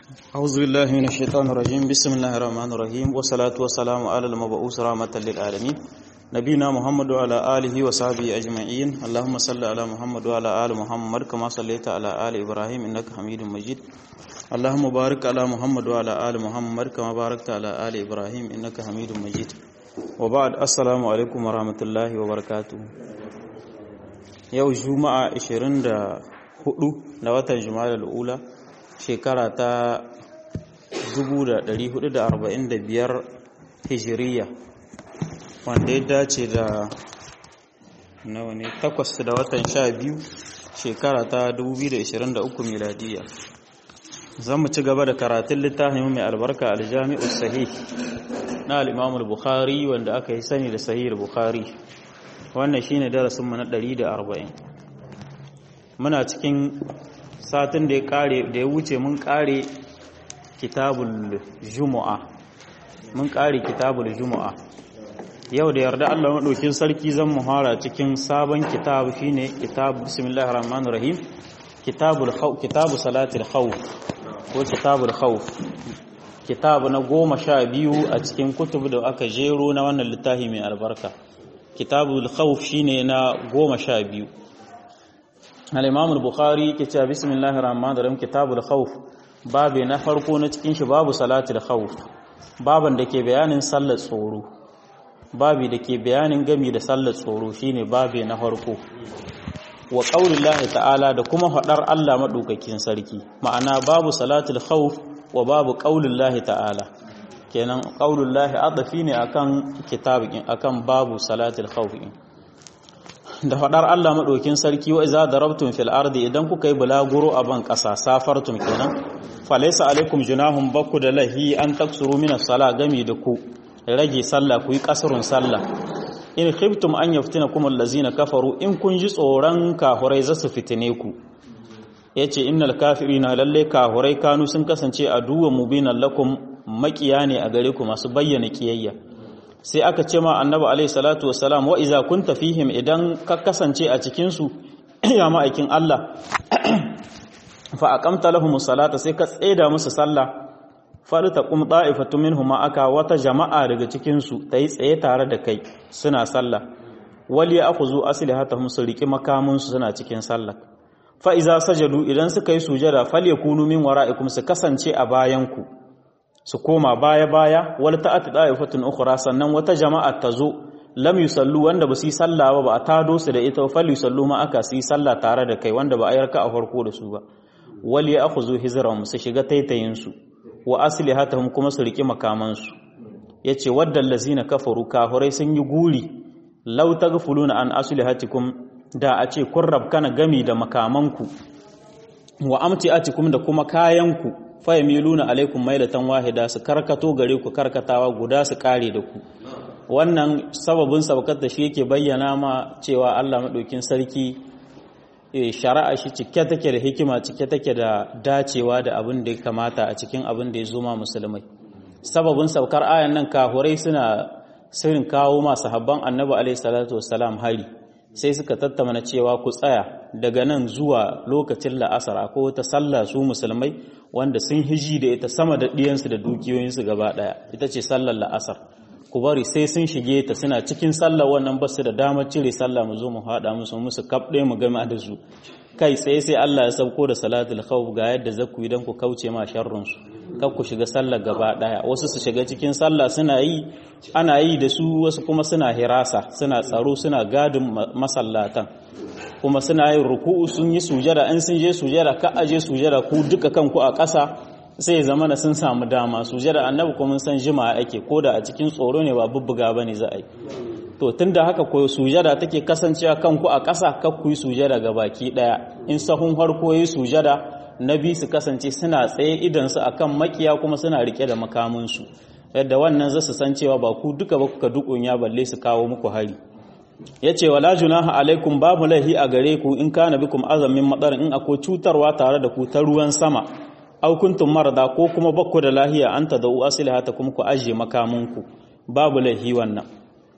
أعوذ بالله من الشيطان الرجيم بسم الله الرحمن الرحيم والصلاة والسلام على المبعوث رحمة للعالمين نبينا محمد وعلى آله وصحبه أجمعين اللهم صل على محمد وعلى آل محمد كما صليت على آل إبراهيم إنك حميد مجيد اللهم بارك على محمد وعلى آل محمد كما باركت على آل إبراهيم إنك حميد مجيد وبعد السلام عليكم ورحمة الله وبركاته yau juma'a 24 na watan juma'a ula shekara ta 1445 hijiriya wanda ya dace da nawa ne takwas da watan sha biyu shekara ta 2023 miladiya zan mu ci gaba da karatun littafin mai albarka aljami'u sahih na al'imamul bukhari wanda aka yi sani da sahih bukhari wannan shine darasinmu na 140 muna cikin satin da ya kare da ya wuce mun kare kitabul jumu'a mun kare kitabul jumu'a yau da yarda Allah madaukin sarki zan muhara cikin sabon kitab shine kitab bismillahir rahmanir rahim kitabul khawf kitabu salatil khawf ko kitabul khawf kitab na goma sha biyu a cikin kutub da aka jero na wannan littafi mai albarka kitabul khawf shine na goma sha biyu al-imam al-bukhari ke cewa bismillahir rahmanir rahim kitabul khawf babu na farko na cikin shi babu salatul khawf baban da ke bayanin sallar tsoro babu da ke bayanin gami da sallar tsoro shine babu na farko wa qaulillahi ta'ala da kuma hadar Allah madaukakin sarki ma'ana babu salatul khawf wa babu qaulillahi ta'ala kenan qaulullahi adafi ne akan kitabin akan babu salatul khawf da fadar Allah madaukin sarki wa iza darabtum fil ardi idan kuka yi bulaguro a ban kasa safartum kenan falaysa alaikum junahum bakku da lahi an taksuru min as-sala gami da ku rage sallah ku yi kasrun sallah in khiftum an yaftinakum allazina kafaru in kun ji tsoron kahurai za su fitine ku yace innal kafirina lalle kahurai kanu sun kasance aduwwan mubinan lakum makiya ne a gare ku masu bayyana kiyayya sai aka ce ma annabi alaihi salatu wassalam wa iza kunta fihim idan ka kasance a cikin su ya ma'aikin Allah fa aqamta lahum salata sai ka tseda musu sallah farta qum da'ifatu minhum aka wata jama'a daga cikin su tayi tsaye tare da kai suna sallah wal ya'khudhu aslihatahum su riki makamun su suna cikin sallah fa iza sajadu idan suka yi sujada falyakunu min wara'ikum su kasance a bayan ku su koma baya-baya wal ta'ati da'ifatun ukhra sannan wata jama'a ta zo lam yusallu wanda ba su yi sallah ba ba a tado su da ita fal yusallu ma aka su yi sallah tare da kai wanda ba a yarka a farko da su ba wal ya'khudhu hizrahum su shiga taitayin su wa aslihatahum kuma su riki makaman su yace waddal lazina kafaru kafirai sun yi guri law taghfuluna an aslihatikum da a ce kun rabkana gami da makamanku wa amtiatikum da kuma kayanku fayamiluna alaikum mailatan wahida su karkato gare ku karkatawa guda su kare da ku wannan sababin sabakar da shi yake bayyana ma cewa Allah madaukin sarki shari'a shi cike take da hikima cike take da dacewa da abin da ya kamata a cikin abin da ya zo ma musulmai sababin saukar ayan nan kahurai suna sirrin kawo ma sahabban annabi alaihi salatu wassalam hari sai suka tattauna cewa ku tsaya daga nan zuwa lokacin la'asar akwai wata sallah su musulmai wanda sun hiji da ita sama da ɗiyansu da dukiyoyinsu gaba ɗaya ita ce sallar la'asar ku bari sai sun shige ta suna cikin sallar wannan ba su da damar cire sallah mu zo mu haɗa musu musu kaf ɗaya mu gama da su kai tsaye sai Allah ya sauko da salatul khawf ga yadda zaku idan ku kauce ma sharrun su kar ku shiga sallar gaba ɗaya wasu su shiga cikin sallah suna yi ana yi da su wasu kuma suna hirasa suna tsaro suna gadin masallatan kuma suna yin ruku'u sun yi sujada in sun je sujada ka aje sujada ku duka kanku a ƙasa sai zama na sun samu dama sujada annabi kuma mun san jima'a ake ko da a cikin tsoro ne ba bubbuga bane za a yi to tunda haka ko sujada take kasancewa kanku a ƙasa kar ku yi sujada ga baki daya in sahun harko yi sujada na bi su kasance suna tsaye idan su akan makiya kuma suna rike da makamin su yadda wannan zasu san cewa ba ku duka ba kuka dukunya balle su kawo muku hari ya ce wala junaha alaikum babu laihi a gare ku in kana bikum azamin madar in akwai cutarwa tare da ku ta ruwan sama au kuntum marada ko kuma bakku da lahiya an tadau aslihata kuma ku aje makamunku babu laihi wannan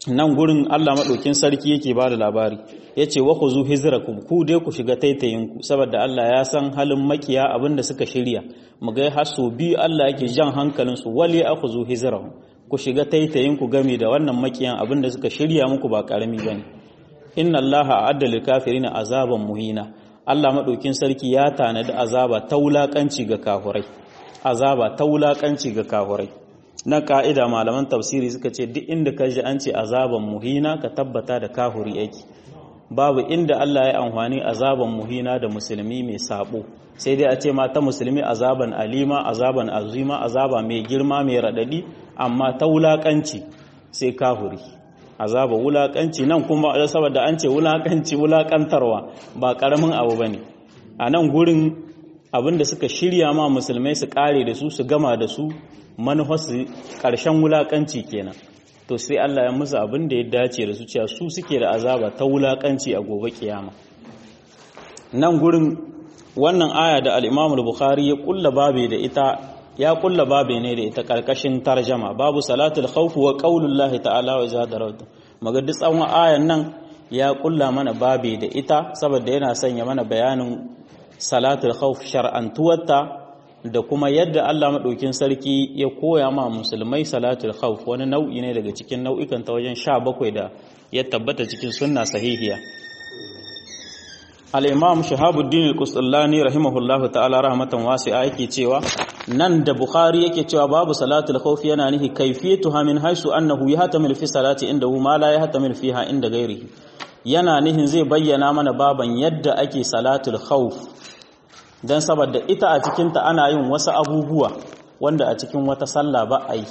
nan gurin Allah maɗaukin sarki yake ba da labari ya ce wa ku zu hizrakum ku dai ku shiga taitayinku saboda Allah ya san halin makiya abinda suka shirya mu ga har so biyu Allah yake jan hankalin su wali aku zu hizrahum ku shiga taitayinku game da wannan makiyan abinda suka shirya muku ba karami bane inna Allah a'adda lil kafirina azaban muhina Allah maɗaukin sarki ya tanadi azaba ta wulakanci ga kafurai azaba ta wulakanci ga kafurai na ka'ida malaman tafsiri suka ce duk inda ka ji an ce azaban muhina ka tabbata da kahuri yake babu inda Allah ya amfani azaban muhina da musulmi mai sabo sai dai a ce ma ta musulmi azaban alima azaban azima azaba mai girma mai radadi amma ta wulakanci sai kahuri azaba wulakanci nan kuma saboda an ce wulakanci wulakantarwa ba karamin abu bane a nan gurin abinda suka shirya ma musulmai su kare da su su gama da su manufarsu ƙarshen wulaƙanci kenan to sai Allah ya musu abin da ya dace da su cewa su suke da azaba ta wulaƙanci a gobe kiyama nan gurin wannan aya da al-Imam al-Bukhari ya kulla babe da ita ya kulla babe ne da ita karkashin tarjama babu salatul khawf wa qaulullahi ta'ala wa zadaratu magadi tsawon ayan nan ya kulla mana babe da ita saboda yana sanya mana bayanin salatul khawf shar'antuwarta da kuma yadda Allah maɗaukin sarki ya koya ma musulmai salatul khawf wani nau'i ne daga cikin nau'ikan ta wajen sha bakwai da ya tabbata cikin sunna sahihiya al-imam shahabuddin al-qusallani rahimahullahu ta'ala rahmatan wasi'a yake cewa nan da bukhari yake cewa babu salatul khawf yana nihi kayfiyatuha min haisu annahu yahtamil fi salati indahu ma la yahtamil fiha inda ghairihi yana nihin zai bayyana mana baban yadda ake salatul khawf don saboda ita a cikinta ana yin wasu abubuwa wanda a cikin wata sallah ba a yi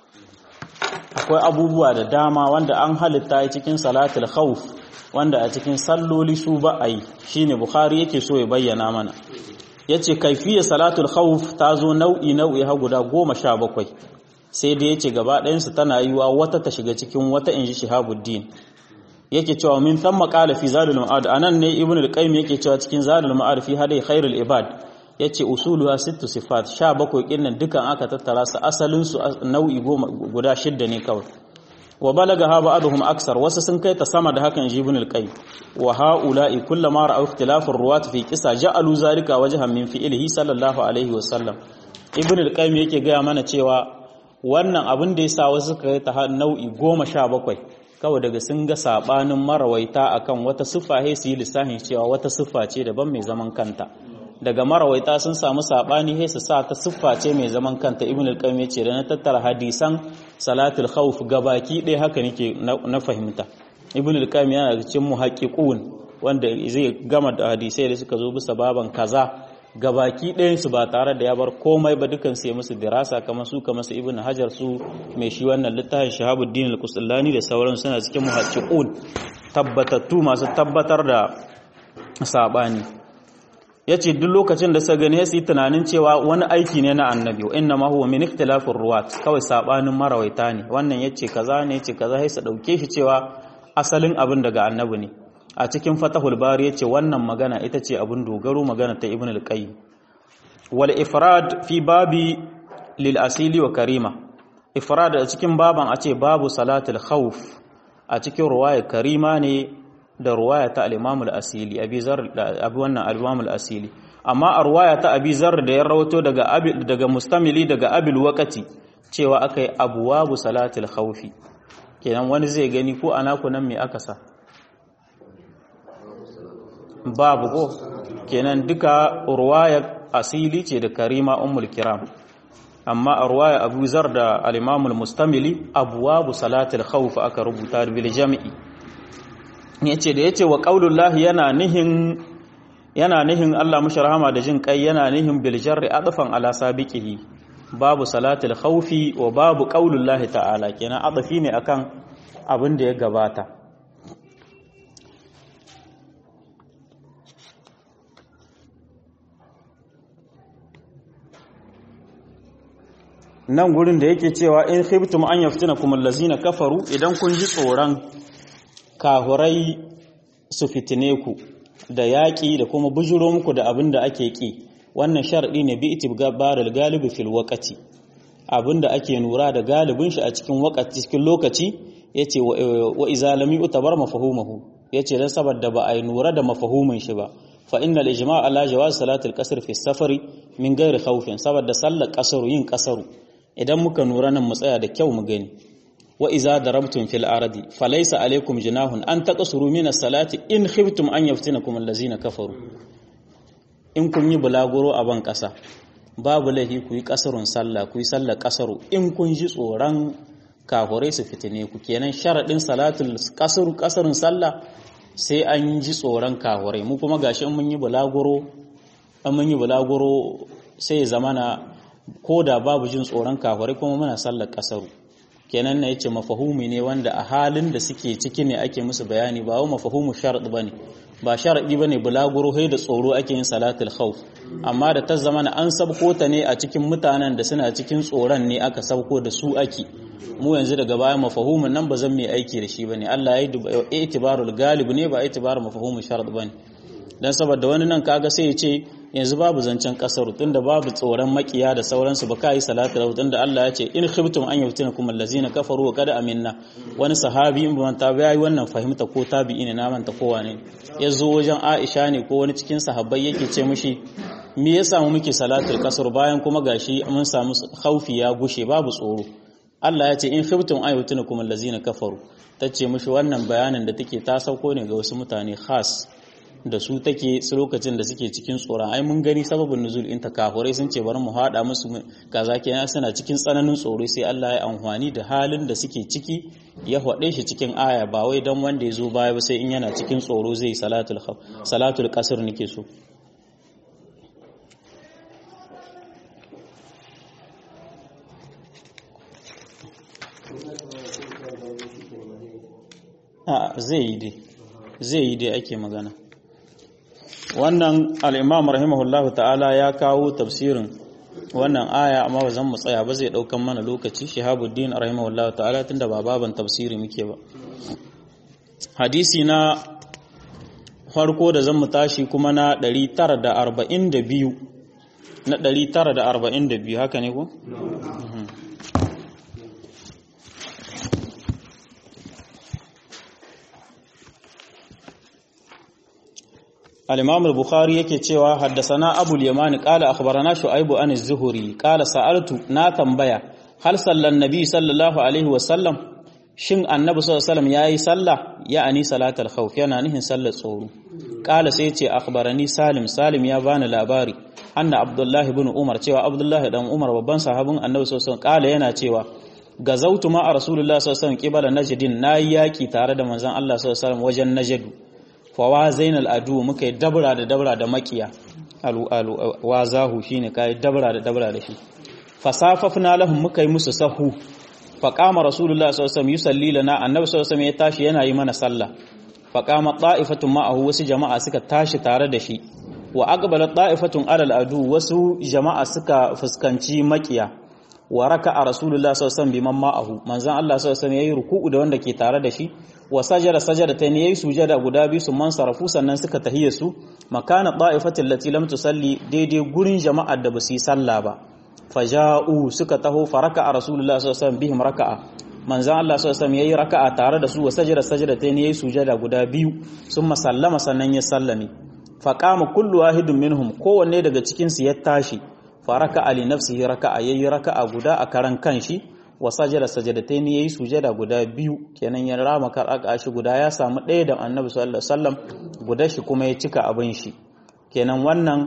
akwai abubuwa da dama wanda an halitta yi cikin salatul khawf wanda a cikin salloli su ba a yi shine bukhari yake so ya bayyana mana yace kaifiyar salatul khawf ta zo nau'i nau'i ha guda goma sha bakwai sai da yace gaba ɗayansu tana yiwa wata ta shiga cikin wata inji shihabuddin yake cewa min thumma qala fi zadul ma'ad anan ne ibnu al-qayyim yake cewa cikin zadul ma'ad fi hadai khairul ibad yace usuluha sittu sifat 17 kinnan dukan aka tattara su asalin su nau'i goma guda shidda ne kawai wa balaga ha ba'dhum aksar wasu sun kai ta sama da hakan ibnu al-qayyim wa haula'i kullama ra'aw ikhtilaf ar-ruwat fi qisa ja'alu zalika wajhan min fi'lihi sallallahu alaihi wa sallam ibnu al-qayyim yake ga mana cewa wannan abin da yasa wasu suka kai ta nau'i goma sha bakwai kawai daga sun ga sabanin marawaita akan wata siffa sai su yi lissafin cewa wata siffa ce daban mai zaman kanta daga marawaita sun samu sabani sai su sa ta siffa ce mai zaman kanta ibn al-qayyim yace da na tattara hadisan salatul khawf gabaki ɗaya haka nake na fahimta ibn al-qayyim yana da cikin muhaqqiqun wanda zai gama da hadisai da suka zo bisa baban kaza gabaki ɗayansu ba tare da ya bar komai ba dukan sai musu dirasa kamar su kamar su ibn hajar su mai shi wannan littafin shahabuddin al-qusallani da sauran suna cikin muhaqqiqun tabbatattu masu tabbatar da sabani yace duk lokacin da suka gani sai tunanin cewa wani aiki ne na annabi wa inna ma huwa min ikhtilafir ruwat kawai sabanin marawaita ne wannan yace kaza ne yace kaza sai su dauke shi cewa asalin abin daga annabi ne a cikin fatahul bari yace wannan magana ita ce abin dogaro magana ta ibn al-qayyim wal ifrad fi babi lil asili wa karima ifrad a cikin baban a ce babu salatul khawf a cikin ruwaya karima ne da ruwaya ta al-imam al-asili abi zar abi wannan al-imam al-asili amma a ruwaya ta abi zar da ya rawato daga abi daga mustamili daga abil waqati cewa akai abwabu salatul khawfi kenan wani zai gani ko anaku nan me aka sa babu ko kenan duka ruwaya asili ce da karima ummul kiram amma a ruwaya abu zar da al-imamul mustamili abwabu salatul khawf aka rubuta bil jami'i yace da yace wa qaulullahi yana nihin yana nihin Allah mushi rahama da jin kai yana nihin bil jarri adfan ala sabiqihi babu salatul khawfi wa babu qaulullahi ta'ala kenan adafi ne akan abin da ya gabata nan gurin da yake cewa in khiftum an yaftinakum allazina kafaru idan kun ji tsoron kahurai su fitine ku da yaƙi da kuma bujuro muku da abin da ake ƙi wannan sharɗi ne bi itibgarul galibi fil waqati abin da ake nura da galibin shi a cikin waqati cikin lokaci yace wa iza lam yu'tabar mafhumuhu yace dan saboda ba ai nura da mafahumin shi ba fa innal ijma' ala jawaz salatul qasr fi safari min ghairi khawfin saboda sallar qasaru yin qasaru idan muka nura nan mu tsaya da kyau mu gani wa iza darabtum fil ardi falaysa alaykum junahun an taqsuru min as-salati in khiftum an yaftinakum allazina kafaru in kun yi bulaguro a ban kasa babu laifi ku yi kasarun sallah ku yi sallar kasaru in kun ji tsoron kafurai su fitine ku kenan sharadin salatul kasaru kasarun sallah sai an ji tsoron kafurai mu kuma gashi in mun yi bulaguro an mun yi bulaguro sai zamana ko da babu jin tsoron kafurai kuma muna sallar kasaru kenan na yace mafahumi ne wanda a halin da suke ciki ne ake musu bayani ba wa mafahumu sharad bane ba sharadi bane bulaguro hai da tsoro ake yin salatul khawf amma da ta zamana an sabko ta ne a cikin mutanen da suna cikin tsoron ne aka sabko da su ake mu yanzu daga baya mafahumin nan ba zan mai aiki da shi bane Allah ya yi itibarul galib ne ba itibarul mafahumu sharad bane dan saboda wani nan kaga sai ya ce yanzu babu zancen kasaru tunda babu tsoron makiya da sauransu ba ka yi salatu lahu tunda Allah ya ce in khiftum an yaftinakum allazina kafaru wa qad aminna wani sahabi in ban ta yayi wannan fahimta ko tabi'i ne na manta ko wane ya zo wajen Aisha ne ko wani cikin sahabbai yake ce mishi me ya samu muke salatul kasar bayan kuma gashi mun samu khaufi ya gushe babu tsoro Allah ya ce in khiftum an yaftinakum allazina kafaru tace mishi wannan bayanin da take ta sauko ne ga wasu mutane khas da su take su lokacin da suke cikin tsoron ai mun gani sababin nuzul in kafurai sun ce bari mu hada musu kaza kenan suna cikin tsananin tsoro sai Allah ya amfani da halin da suke ciki ya hade shi cikin aya ba wai dan wanda ya zo baya ba sai in yana cikin tsoro zai salatul salatul qasr nake so a zai yi dai zai yi dai ake magana wannan al'imam rahimahullahu ta'ala ya kawo tafsirin wannan aya amma ba zan mu tsaya ba zai ɗaukan mana lokaci shahabuddin rahimahullahu ta'ala tun da ba baban tafsiri muke ba hadisi na farko da zan mu tashi kuma na 942 na 942 haka ne ko? الإمام البخاري yake cewa haddasana Abu al-Yaman qala akhbarana Shu'aib an az-Zuhri qala sa'altu na tambaya hal sallan nabi sallallahu alaihi wa sallam shin annabi sallallahu alaihi wasallam yayi sallah ya'ani salatul khawf yana nihin sallar tsoro qala sai ce akhbarani Salim Salim ya bani labari anna Abdullah ibn Umar cewa Abdullah dan Umar babban sahabin annabi sallallahu alaihi wasallam qala yana cewa gazautu ma Rasulullah sallallahu alaihi wasallam qibala najdin nayi yaki tare da manzon Allah sallallahu alaihi wasallam wajen najdu fawa zainal adu muka yi dabra da dabra da makiya wa zahu shine kai dabra da dabra da shi fasafafna lahum muka yi musu sahu faqama rasulullah sallallahu alaihi wasallam yusalli lana annabi sallallahu alaihi wasallam ya tashi yana yi mana sallah faqama ta'ifatun ma'ahu wasu jama'a suka tashi tare da shi wa aqbalat ta'ifatun alal adu wasu jama'a suka fuskanci makiya wa raka'a rasulullah sallallahu alaihi wasallam biman ma'ahu manzon Allah sallallahu alaihi wasallam yayi ruku'u da wanda ke tare da shi wa sajada sajadatayn yayi sujada guda biyu su man sarafu sannan suka tahiyya su makana ta'ifatil lati lam tusalli daidai gurin jama'ar da basu yi sallah ba faja'u suka taho faraka a rasulullah sallallahu alaihi wasallam bihim raka'a manzon Allah sallallahu alaihi wasallam yayi raka'a tare da su wa sajada sajadatayn yayi sujada guda biyu summa sallama sannan ya sallame faqama kullu wahidun minhum kowanne daga cikin su ya tashi faraka ali nafsihi raka'a yayi raka'a guda a karan kanshi wa sajada sajadatayn yayi sujada guda biyu kenan ya rama karaka shi guda ya samu ɗaya da annabi sallallahu alaihi wasallam guda shi kuma ya cika abin shi kenan wannan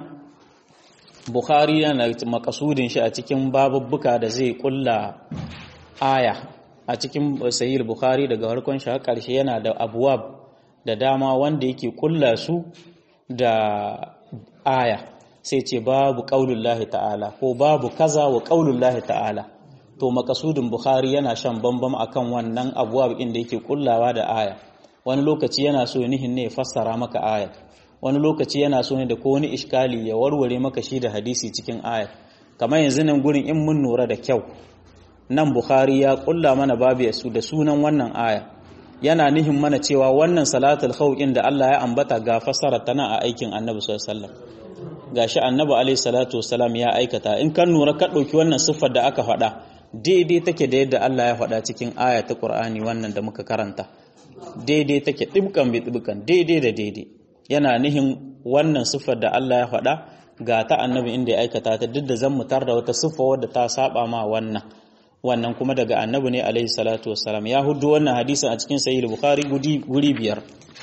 bukhari yana makasudin shi a cikin babubbuka da zai kulla aya a cikin sahih bukhari daga harkon shi har karshe yana da abwab da dama wanda yake kulla su da aya sai ce babu qaulullahi ta'ala ko babu kaza wa qaulullahi ta'ala to makasudin bukhari yana shan bambam akan wannan abuwa inda yake kullawa da aya wani lokaci yana so nihin ne ya fassara maka aya wani lokaci yana so ne da ko wani iskali ya warware maka shi da hadisi cikin aya kamar yanzu nan gurin in mun nura da kyau nan bukhari ya kulla mana babu su da sunan wannan aya yana nihin mana cewa wannan salatul khawqin da Allah ya ambata ga fassara tana a aikin annabi sallallahu alaihi wasallam gashi annabi alaihi salatu wasalam ya aikata in kan nura ka dauki wannan siffar da aka faɗa daidai take da yadda Allah ya faɗa cikin aya ta Qur'ani wannan da muka karanta daidai take dibkan bi dibkan daidai da daidai yana nihin wannan siffar da Allah ya faɗa ga ta annabi inda ya aikata ta duk da zan mutar da wata siffa wadda ta saba ma wannan wannan kuma daga annabi ne alaihi salatu wassalam ya hudu wannan hadisin a cikin sahih bukhari guri biyar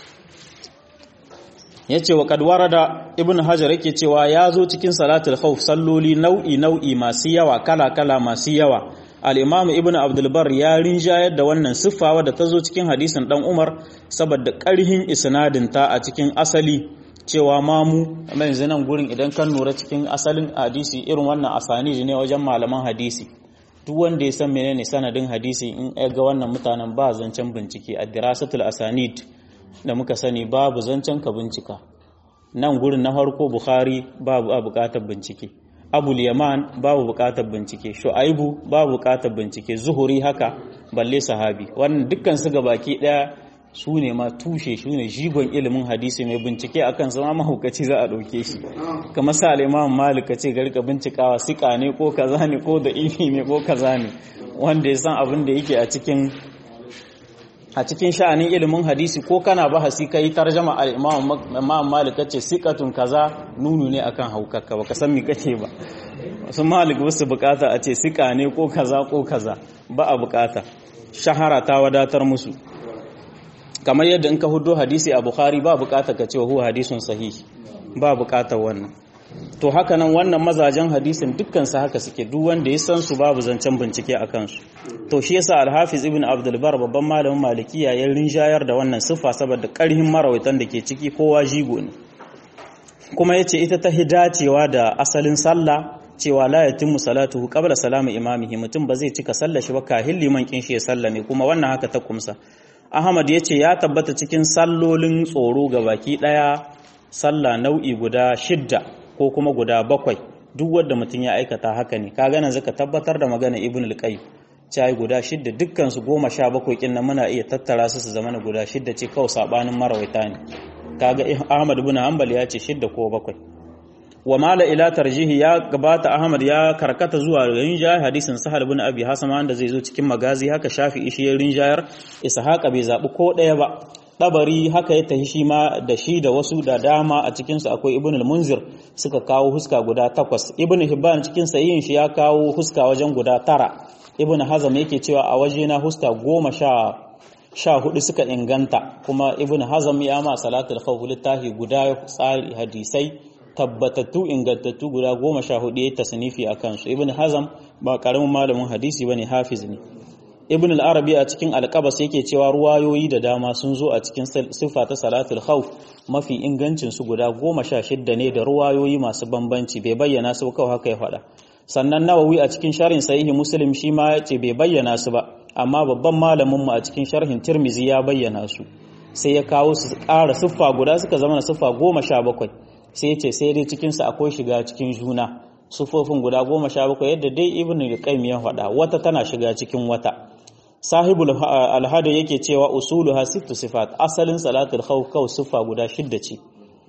yace wa kad warada ibnu hajar yake cewa ya zo cikin salatul khawf salloli nau'i nau'i masu yawa kala kala masu yawa al-imam ibnu abdul bar ya rinjayar da wannan siffa wadda ta zo cikin hadisin dan umar saboda karhin isnadin ta a cikin asali cewa mamu amma yanzu nan gurin idan kan lura cikin asalin hadisi irin wannan asani ne wajen malaman hadisi duk wanda ya san menene sanadin hadisi in ya ga wannan mutanen ba zancen bincike a dirasatul asanid da muka sani babu zancen ka bincika nan gurin na farko bukhari babu a bukatar bincike abul yaman babu bukatar bincike shu'aibu babu bukatar bincike zuhuri haka balle sahabi wannan dukkan su baki daya su ne ma tushe su ne jigon ilimin hadisi mai bincike akan zama mahaukaci za a ɗauke shi kamar sa al'imam malik ce ga rika bincikawa sika ne ko kaza ne ko da ifi ne ko kaza ne wanda ya san abin da yake a cikin a cikin sha'anin ilimin hadisi ko kana bahasi kai tarjama al-imam malik ce sikatun kaza nunu ne akan haukakka baka san me kake ba su malik wasu bukata a ce sika ne ko kaza ko kaza ba a bukata shahara ta wadatar musu kamar yadda in ka hudo hadisi a bukhari ba bukata ka ce huwa hadisun sahih ba bukatar wannan to haka nan wannan mazajen hadisin dukkan su haka suke duk wanda ya san su babu zancen bincike a kansu to shi yasa al-hafiz ibn abdul bar babban malamin malikiya ya rinjayar da wannan sifa saboda karhin marawaitan da ke ciki kowa jigo ne kuma yace ita ta hidacewa da asalin sallah cewa la yatimmu salatuhu qabla salami imamihi mutum ba zai cika sallar shi ba kahin liman kin shi ya sallame kuma wannan haka ta kumsa Ahmad ya ce ya tabbata cikin sallolin tsoro ga baki ɗaya sallah nau'i guda shidda ko kuma guda bakwai duk wanda mutum ya aikata haka ne kaga nan zaka tabbatar da magana Ibn al-Qayyim cai guda shidda dukkan su goma sha bakwai kin nan muna iya tattara su su zama guda shidda ce kawai sabanin marawaita ne kaga Ahmad ibn Hanbal ya ce shidda ko bakwai wa mala ila tarjihi ya gabata Ahmad ya karkata zuwa rinjayar hadisin Sahal ibn Abi Hasama wanda zai zo cikin magazi haka Shafi'i shi ya rinjayar Ishaqa bai zabi ko daya ba Dabari haka ya tahi shi ma da shi da wasu da dama a cikin su akwai Ibn al-Munzir suka kawo huska guda takwas Ibn Hibban cikin sahihin shi ya kawo huska wajen guda tara Ibn Hazm yake cewa a waje na huska goma sha sha hudu suka inganta kuma Ibn Hazm ya ma salatul khawf littafi guda tsari hadisai tabbatattu ingantattu guda goma sha hudu ya tasnifi a kansu ibn hazam ba karamin malamin hadisi bane hafiz ne ibn al-arabi a cikin alqabas yake cewa ruwayoyi da dama sun zo a cikin sifa ta salatul khawf mafi ingancin su guda goma sha shidda ne da ruwayoyi masu bambanci bai bayyana su kawai haka ya faɗa sannan nawawi a cikin sharhin sahihi muslim shi ma ya ce bai bayyana su ba amma babban malamin mu a cikin sharhin tirmizi ya bayyana su sai ya kawo su ƙara siffa guda suka zama na siffa goma sha bakwai sai ce sai dai cikinsa akwai shiga cikin juna sufofin guda goma sha bakwai yadda dai ibn al-qayyim ya faɗa wata tana shiga cikin wata sahibul alhada yake cewa usuluha sittu sifat asalin salatul khawf kaw sifa guda shidda ce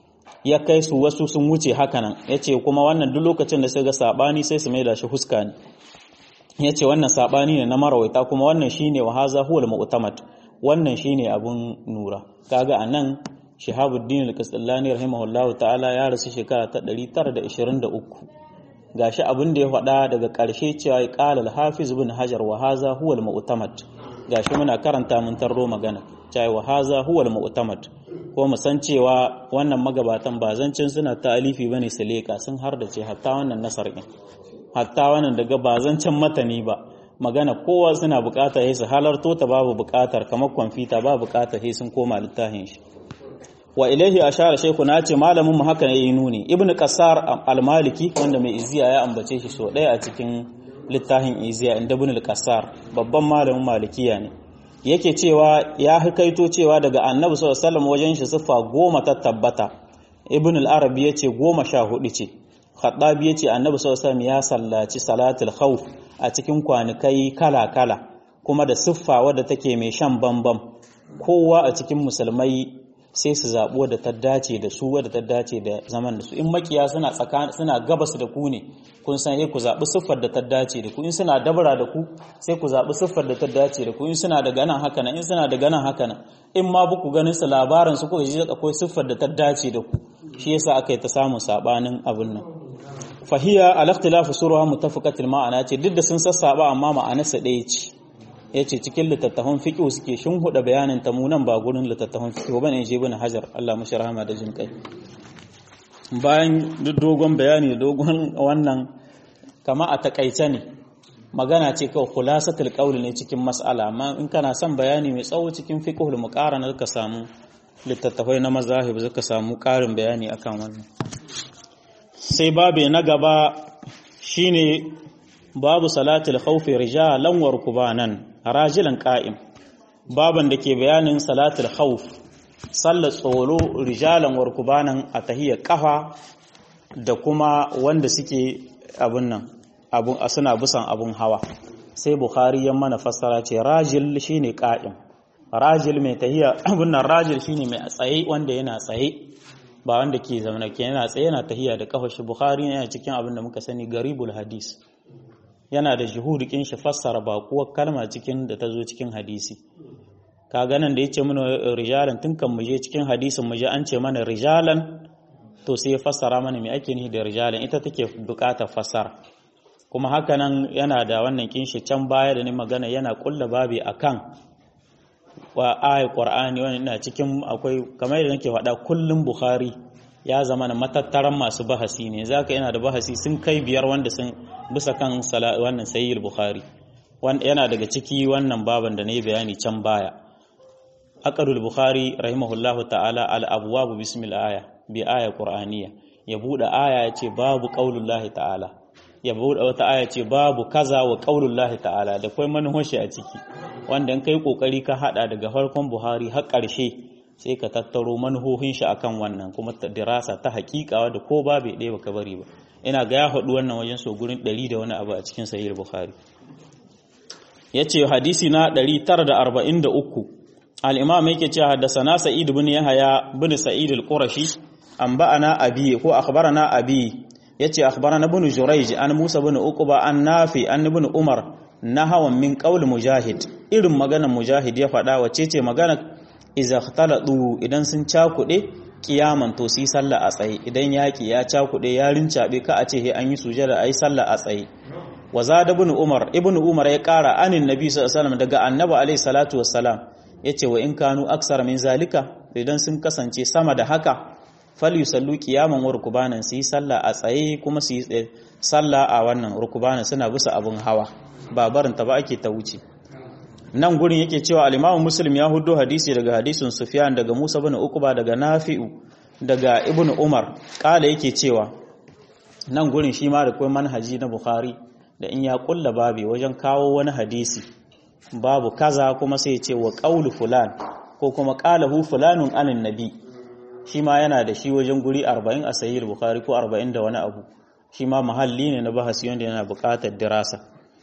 ya kai su wasu sun wuce hakanan yace kuma wannan duk lokacin da sai ga sabani sai su maida shi huska ne yace wannan sabani ne na marawaita kuma wannan shine wa haza huwal mu'tamad wannan shine abun nura kaga anan Shihabuddin al-Qastallani rahimahullahu ta'ala ya rasu shekara ta 923 gashi abin da ya faɗa daga ƙarshe cewa ya qala al-Hafiz ibn Hajar wa hadha huwa al-mu'tamad gashi muna karanta mun tarro magana cewa wa hadha huwa al-mu'tamad ko mu san cewa wannan magabatan ba zancin suna ta'alifi bane su leka sun har da ce hatta wannan nasar din hatta wannan daga ba zancin matani ba magana kowa suna buƙatar sai su halarto ta babu buƙatar kamar kwamfuta babu buƙatar sai sun koma littafin shi wa ilaihi ashara shaykhu na ce malamin mu haka yayi nuni ibnu qasar al-maliki wanda mai iziya ya ambace shi so daya a cikin littafin iziya inda ibnu al-qasar babban malamin malikiya ne yake cewa ya hikaito cewa daga annabi sallallahu alaihi wasallam wajen shi sifa goma ta tabbata ibnu al-arabi yace goma sha hudu ce khattabi yace annabi sallallahu alaihi wasallam ya sallaci salatul khawf a cikin kwanikai kala kala kuma da siffa wadda take mai shan bambam kowa a cikin musulmai sai su zaɓi wadda ta dace da su wadda ta dace da zaman da su in makiya suna tsakanin suna gabas da ku ne kun san ku zaɓi siffar da ta dace da ku in suna dabara da ku sai ku zaɓi siffar da ta dace da ku in suna daga nan haka nan in suna daga nan haka nan in ma buku ganin su labarin su ko ji akwai siffar da ta dace da ku shi yasa aka yi ta samun sabanin abin nan fahiya al-ikhtilafu suruha muttafaqatil ma'ana ce duk da sun sassaba amma ma'anarsa ɗaya ce yace cikin littattafan fiqh suke shin huda bayanin ta munan ba gurin littattafan fiqh bane je bin hajar Allah mashi rahama da jin kai bayan dogon bayani da dogon wannan kama a takaice ne magana ce kawai khulasatul qawl ne cikin mas'ala amma in kana son bayani mai tsawo cikin fiqhul muqarana ka samu littattafai na mazahib zaka samu karin bayani akan wannan sai babu na gaba shine babu salatul khawfi rijalan wa rukbanan rajilan qa'im baban da ke bayanin salatul khawf sallar tsoro rijalan wa rukbanan a tahiyya kafa da kuma wanda suke abun nan abun suna busan abun hawa sai bukhari ya mana fassara ce rajil shine qa'im rajil mai tahiyya abun nan rajil shine mai tsaye wanda yana tsaye ba wanda ke zama ke yana tsaye yana tahiya da kafa shi bukhari yana cikin abin da muka sani garibul hadis yana da juhudikin shi fassara bakuwar kalma cikin da ta zo cikin hadisi ka ganin da yace mana rijalan tun kan muje cikin hadisin muje an ce mana rijalan to sai ya fassara mana me ake nihi da rijalan ita take bukatar fassara kuma haka nan yana da wannan kinshi can baya da ni magana yana kulla babi akan wa ayat qur'ani wannan ina cikin akwai kamar yadda nake faɗa kullum bukhari ya zama na matattaran masu bahasi ne zaka yana da bahasi sun kai biyar wanda sun bisa kan wannan sayyid bukhari yana daga ciki wannan baban da nayi bayani can baya aqadul bukhari rahimahullahu ta'ala al abwab bismil aya bi aya qur'aniyya ya bude aya yace babu qaulullahi ta'ala ya bude wata aya ce babu kaza wa qaulullahi ta'ala da kai manhoshi a ciki wanda in kai kokari ka hada daga farkon Buhari har ƙarshe sai ka tattaro manhohin shi akan wannan kuma dirasa ta hakika da ko ba bai ɗaya baka bari ba ina ga ya haɗu wannan wajen so gurin 100 da wani abu a cikin sahih Bukhari yace hadisi na 943 al-imam yake cewa haddathana Sa'id ibn Yahya ibn Sa'id al-Qurashi anba'ana abi ko akhbarana abi yace akhbarana ibn Jurayj an Musa ibn Uqba an Nafi an ibn Umar nahawan min qaul mujahid irin maganar mujahid ya faɗa wace ce maganar iza khtalatu idan sun cakuɗe kiyaman to su yi sallah a tsaye idan yaki ya cakuɗe ya rincaɓe ka a ce he an yi sujada ayi sallah a tsaye wa zada ibn umar ibn umar ya ƙara anin nabi sallallahu alaihi wasallam daga annabi alaihi salatu wassalam yace wa in kanu aksar min zalika idan sun kasance sama da haka fal yusallu qiyaman wa rukbanan su yi sallah a tsaye kuma su yi sallah a wannan rukbanan suna bisa abun hawa ba barin ta ba ake ta wuce nan gurin yake cewa al-Imam Muslim ya hudo hadisi daga hadisin Sufyan daga Musa bin Uqba daga Nafi'u daga Ibn Umar kala yake cewa nan gurin shi ma da kai manhaji na Bukhari da in ya kulla babi wajen kawo wani hadisi babu kaza kuma sai ya ce wa qaulu fulan ko kuma qalahu fulanun anin nabi shi ma yana da shi wajen guri 40 a sahih Bukhari ko 40 da wani abu shi ma mahalli ne na bahasi wanda yana buƙatar dirasa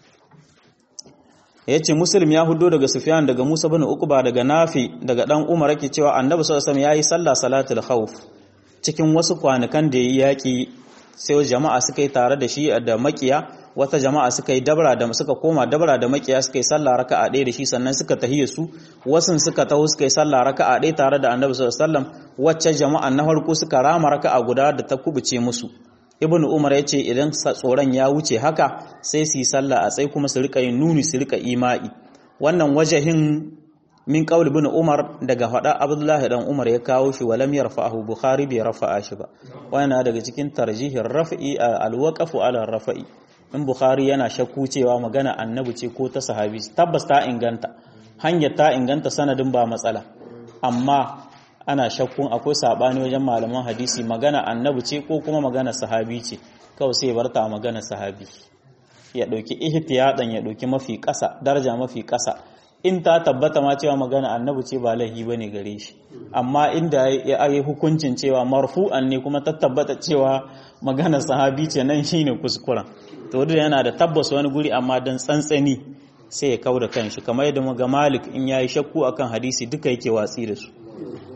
ya ce muslim ya hudo daga sufyan daga musa bin uqba daga nafi daga dan umar yake cewa annabi sallallahu alaihi wasallam yayi sallah salatul khawf cikin wasu kwanukan da yayi yaki sai jama'a suka yi tare da shi da makiya wata jama'a suka yi dabra da suka koma dabra da makiya suka yi sallah raka'a ɗaya da shi sannan suka tahiyya su wasun suka taho suka yi sallah raka'a ɗaya tare da annabi sallallahu alaihi wasallam wacce jama'a na farko suka rama raka'a guda da ta kubuce musu ibn umar ya ce idan tsoron ya wuce haka sai su yi sallah a tsaye kuma su rika yin nuni su rika ima'i wannan wajahin min qaul ibn umar daga fada abdullahi dan umar ya kawo shi walam yarfa'ahu bukhari bai rafa'a shi ba wannan daga cikin tarjihin raf'i alwaqafu ala rafa'i in bukhari yana shakku cewa magana annabi ce ko ta sahabi tabbas ta inganta hanyar ta inganta sanadin ba matsala amma ana shakkun akwai sabani wajen malaman hadisi magana annabi ce ko kuma magana sahabi ce kawai sai barta magana sahabi ya dauki ihtiyadan ya dauki mafi ƙasa daraja mafi ƙasa in ta tabbata ma cewa magana annabi ce ba lahi bane gare shi amma inda ya yi hukuncin cewa marfu'an ne kuma ta tabbata cewa magana sahabi ce nan shine kuskuren to duk yana da tabbas wani guri amma dan tsantsani sai ya kauda kanshi kamar yadda ga Malik in yayi shakku akan hadisi duka yake watsi da su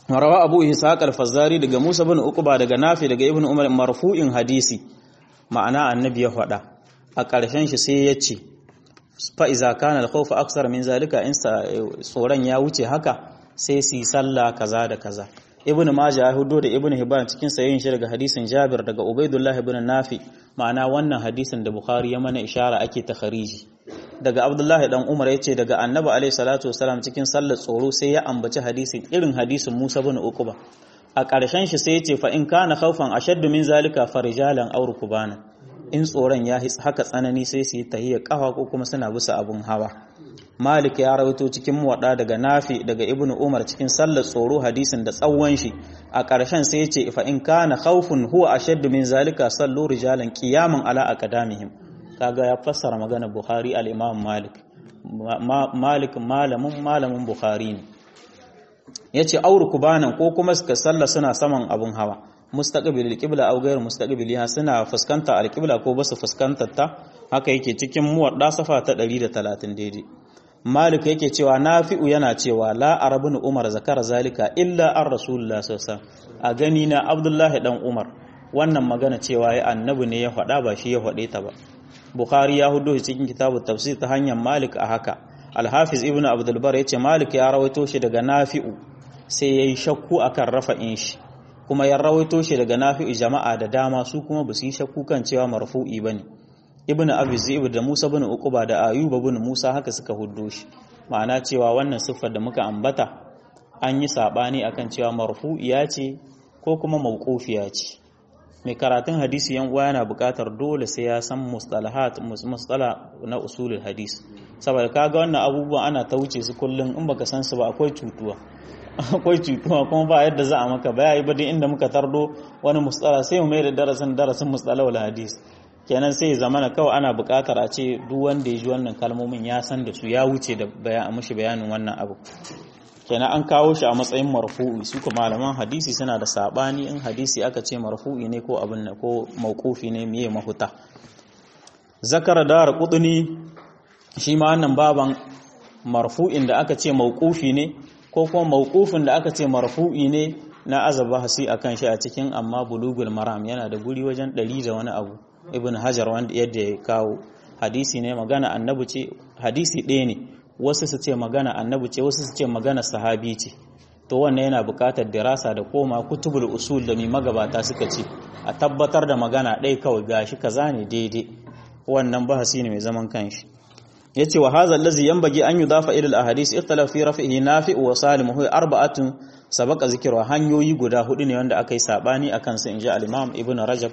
rawa abu ishaq al-fazzari daga musa bin uqba daga nafi daga ibnu umar marfu'in hadisi ma'ana annabi ya faɗa a ƙarshen shi sai ya ce fa iza kana al-khawf aksar min zalika in tsoron ya wuce haka sai su yi sallah kaza da kaza ibnu majah ya hudo da ibnu hibban cikin sayin shi daga hadisin jabir daga ubaidullah ibn nafi ma'ana wannan hadisin da bukhari ya mana ishara ake takhariji daga abdullahi dan umar yace daga annabi alaihi salatu wasalam cikin sallar tsoro sai ya ambaci hadisin irin hadisin musa bin uquba a ƙarshen shi sai yace fa in kana khawfan ashaddu min zalika farijalan aw rukbana in tsoron ya haka tsanani sai su yi tahiyya kafa ko kuma suna bisa abun hawa Malik ya rawaito cikin muwadda daga Nafi daga Ibn Umar cikin sallar tsoro hadisin da tsawon shi a ƙarshen sai ya ce fa in kana khawfun huwa ashaddu min zalika sallu rijalan qiyaman ala aqdamihim kaga ya fassara magana Bukhari al-Imam Malik Malik malamin malamin Bukhari ne yace auru kubanan ko kuma suka salla suna saman abun hawa mustaqbil al-qibla aw ghayr mustaqbiliha suna fuskanta al-qibla ko basu fuskantar ta haka yake cikin muwadda safa ta 130 daidai Malik yake cewa Nafi'u yana cewa la arabun Umar zakara zalika illa an Rasulullah sallallahu a gani na Abdullahi dan Umar wannan magana cewa ya annabi ne ya faɗa ba shi ya faɗe ta ba Bukhari ya hudo cikin kitabu tafsir ta hanyar Malik a haka Al-Hafiz Ibn Abdul Bar yace Malik ya rawaito shi daga Nafi'u sai yayi shakku akan rafa'in shi kuma ya rawaito shi daga Nafi'u jama'a da dama su kuma ba su yi shakku kan cewa marfu'i bane ibn abi zaib da musa bin uquba da ayuba bin musa haka suka huddo shi ma'ana cewa wannan siffar da muka ambata an yi sabani akan cewa marfu'iya ce ko kuma mawqufiya ce mai karatun hadisi yan uwa yana buƙatar dole sai ya san mustalahat mustala na usulul hadis saboda kaga wannan abubuwan ana ta wuce su kullum in baka san su ba akwai cutuwa akwai cutuwa kuma ba yadda za a maka ba ba duk inda muka tardo wani mustala sai mu mai da darasin darasin mustalahul hadis kenan sai ya zamana kawai ana buƙatar a ce duk wanda ya ji wannan kalmomin ya san da su ya wuce da bayan mushi bayanin wannan abu kenan an kawo shi a matsayin marfu'i su kuma malaman hadisi suna da sabani in hadisi aka ce marfu'i ne ko abin ne ko mauqufi ne miye mahuta zakara dar qudni shi ma wannan baban marfu'in da aka ce mauqufi ne ko kuma mauqufin da aka ce marfu'i ne na azaba hasi akan shi a cikin amma bulugul maram yana da guri wajen 100 da wani abu ibn hajar wanda yadda ya kawo hadisi ne magana annabi ce hadisi ɗaya ne wasu su ce magana annabi ce wasu su ce magana sahabi ce to wannan yana buƙatar dirasa da koma kutubul usul da mai magabata suka ce a tabbatar da magana ɗaya kawai gashi kaza ne daidai wannan bahasi ne mai zaman kanshi yace wa hadha allazi yanbaghi an yudafa ila al ahadith ikhtalafa fi raf'ihi nafi' wa salim huwa arba'atun sabaqa zikra hanyoyi guda hudu ne wanda aka yi sabani akan su inji al-imam ibn rajab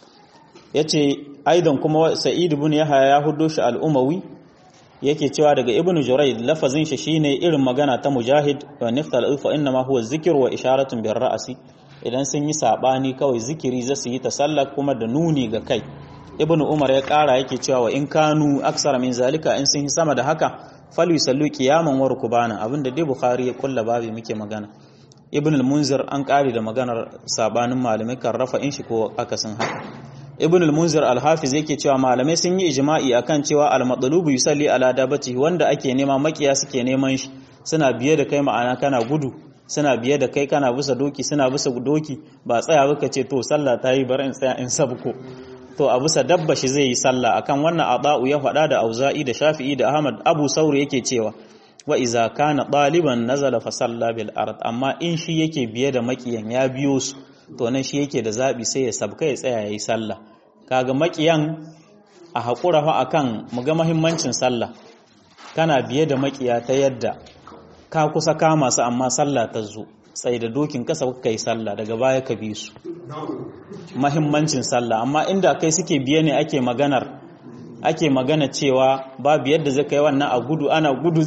yace aidan kuma sa'id ibn yahya ya hudo shi al-umawi yake cewa daga ibn jurayd lafazin shi shine irin magana ta mujahid wa niftal fa inna ma huwa zikr wa isharatun bir ra'si idan sun yi sabani kawai zikiri za su yi tasallak kuma da nuni ga kai ibn umar ya kara yake cewa wa in kanu aksara min zalika in sun yi sama da haka fal yusallu qiyaman wa rukbana abinda dai bukhari ya kulla babu muke magana ibn al-munzir an kare da maganar sabanin malamai kan rafa in shi ko akasin haka ibn al-munzir al-hafiz yake cewa malamai sun yi ijma'i akan cewa al-matlubu yusalli ala dabati wanda ake nema makiya suke neman shi suna biye da kai ma'ana kana gudu suna biye da kai kana bisa doki suna bisa doki ba tsaya baka ce to sallah ta yi bar in tsaya in sabko to a bisa dabba shi zai yi sallah akan wannan ada'u ya faɗa da auza'i da shafi'i da ahmad abu sauri yake cewa wa iza kana ɗaliban nazala fa salla bil ard amma in shi yake biye da makiyan ya biyo su to nan shi yake da zabi sai ya sabka ya tsaya yayi sallah kaga makiyan a hakura fa akan mu ga muhimmancin sallah kana biye da makiya ta yadda ka kusa kama su amma sallah ta zo sai da dokin kasa ka yi sallah daga baya ka bi su mahimmancin sallah amma inda kai suke biye ne ake maganar ake magana cewa babu yadda zai kai wannan a gudu ana gudu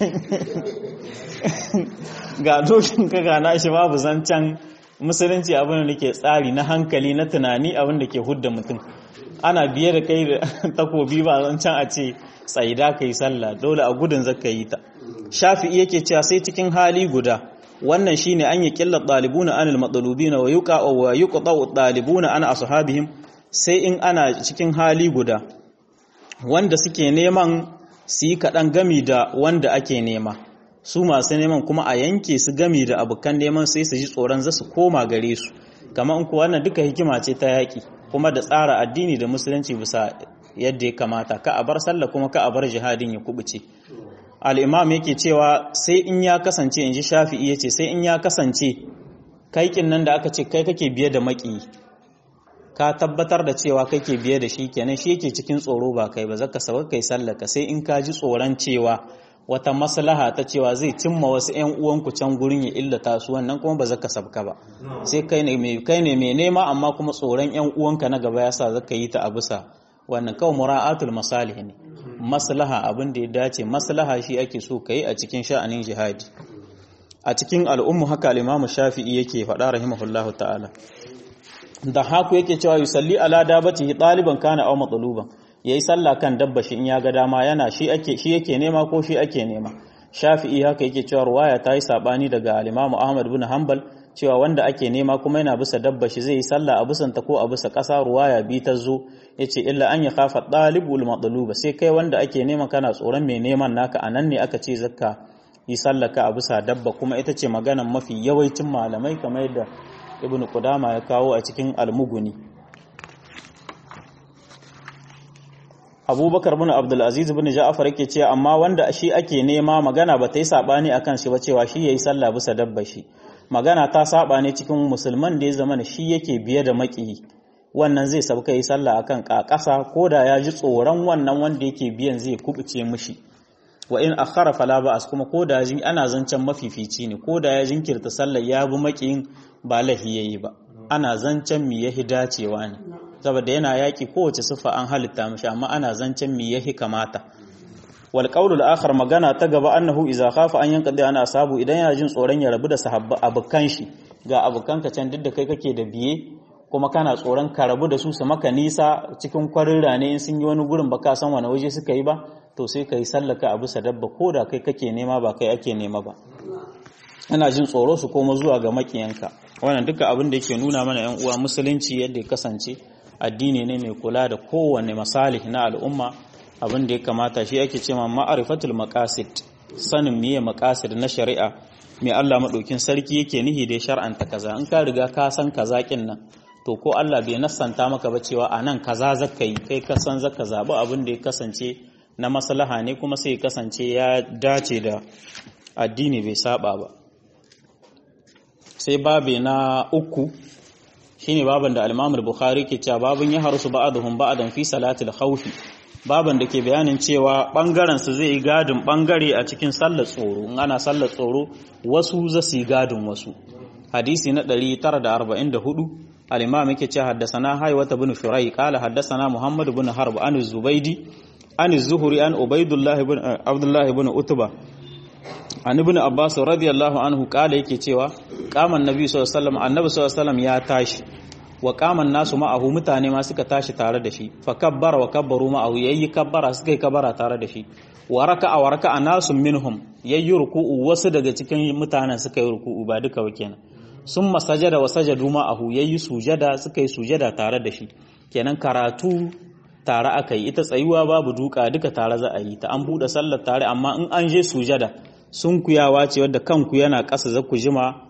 ga dokin ka gana shi babu zancen musulunci abin da ke tsari na hankali na tunani abin da ke hudda mutum ana biye da kai da takobi ba zancen a ce tsaida ka yi sallah dole a gudun zaka yi ta shafi'i yake cewa sai cikin hali guda wannan shine an yi killar ɗalibuna anil matsalubina wa yuqa wa yuqta ɗalibuna an ashabihim sai in ana cikin hali guda wanda suke neman su yi kaɗan gami da wanda ake nema su masu neman kuma a yanke su gami da abokan neman sai su ji tsoron za su koma gare su kamar in ku wannan duka hikima ce ta yaƙi kuma da tsara addini da musulunci bisa yadda ya kamata ka a bar sallah kuma ka a bar jihadin ya kubuce al'imam yake cewa sai in ya kasance in ji shafi'i ya ce sai in ya kasance kaikin nan da aka ce kai kake biye da maki ka tabbatar da cewa kake biye da shi kenan shi yake cikin tsoro ba kai ba zaka saba kai sallaka sai in ka ji tsoron cewa wata maslaha ta cewa zai cimma wasu ƴan uwanku can gurin ya illata su wannan kuma ba zaka sabka ba sai kai ne mai kai ne mai nema amma kuma tsoron ƴan uwanka na gaba yasa zaka yi ta a bisa wannan kawai mura'atul masalih ne maslaha abin da ya dace maslaha shi ake so kai a cikin sha'anin jihadi a cikin al'ummu haka al-Imam Shafi'i yake faɗa rahimahullahu ta'ala da haku yake cewa yusalli ala dabatihi ɗaliban kana aw matluban yayi sallah kan dabba shi in ya ga dama yana shi ake shi yake nema ko shi ake nema Shafi'i haka yake cewa ruwaya ta yi sabani daga al-Imam Ahmad bin Hanbal cewa wanda ake nema kuma yana bisa dabba shi zai yi sallah a bisan ta ko a bisa ƙasa ruwaya bi ta zo yace illa an ya khafa ɗalibul matluba sai kai wanda ake nema kana tsoron mai neman naka anan ne aka ce zakka yi sallaka a bisa dabba kuma ita ce maganan mafi yawancin malamai kamar yadda ibn Qudama ya kawo a cikin almuguni abubakar bin abdulaziz bin ja'afar yake cewa amma wanda shi ake nema magana ba ta yi sabani akan shi ba cewa shi yayi sallah bisa dabba shi magana ta saba ne cikin musulman da ya zama shi yake biye da maki wannan zai sabka yi sallah akan kakasa ko da ya ji tsoron wannan wanda yake biyan zai kubuce mishi wa in akhara fala ba'as kuma ko da ana zancen mafifici ne ko da ya jinkirta sallar ya bi makiyin ba lahi yayi ba ana zancen mi yahi dacewa ne saboda yana yaki kowace sifa an halitta mishi amma ana zancen mi yahi kamata wal qawlul akhar magana ta gaba annahu idza khafa an yanqadi ana asabu idan yana jin tsoron ya rabu da sahabba abukan shi ga abukan ka can duk da kai kake da biye kuma kana tsoron ka rabu da su su maka nisa cikin kwarin rane in sun yi wani gurin baka san wani waje suka yi ba to sai ka yi sallaka a bisa dabba ko da kai kake nema ba kai ake nema ba ana jin tsoro su koma zuwa ga makiyanka wannan duka abin da yake nuna mana yan uwa musulunci yadda ya kasance addini ne mai kula da kowanne masalih na al'umma abin da ya kamata shi ake ce ma ma'arifatul maqasid sanin miye maqasid na shari'a mai Allah madaukin sarki yake nihi da shar'anta kaza in ka riga ka san kaza kin nan to ko Allah bai nassanta maka ba cewa anan kaza zaka yi kai ka san zaka zabi abin da ya kasance na maslaha ne kuma sai ya kasance ya dace da addini bai saba ba sai babe na uku shine baban da al-Imam al-Bukhari ke cewa babun ya harusu ba'dhum ba'dan fi salatil khawfi baban da ke bayanin cewa bangaren su zai yi gadin bangare a cikin sallar tsoro in ana sallar tsoro wasu za su yi gadin wasu hadisi na 944 al-Imam yake cewa haddathana Haywata bin Shuray qala haddathana Muhammad bin Harb an Zubaydi an Zuhri an Ubaydullah ibn Abdullah ibn Utba an ibn abbas radiyallahu anhu kala yake cewa qaman nabi sallallahu alaihi wasallam annabi sallallahu alaihi wasallam ya tashi wa qaman nasu ma'ahu mutane ma suka tashi tare da shi fa kabbara wa kabbaru ma'ahu yayi kabbara suka yi kabbara tare da shi wa raka'a wa raka'a nasu minhum yayi ruku'u wasu daga cikin mutanen suka yi ruku'u ba duka ba kenan summa sajada wa sajadu ma'ahu yayi sujada suka yi sujada tare da shi kenan karatu tare aka yi ita tsayuwa babu duka duka tare za a yi ta an buɗe sallar tare amma in an je sujada sun kuyawa ce wadda kanku yana ƙasa za ku jima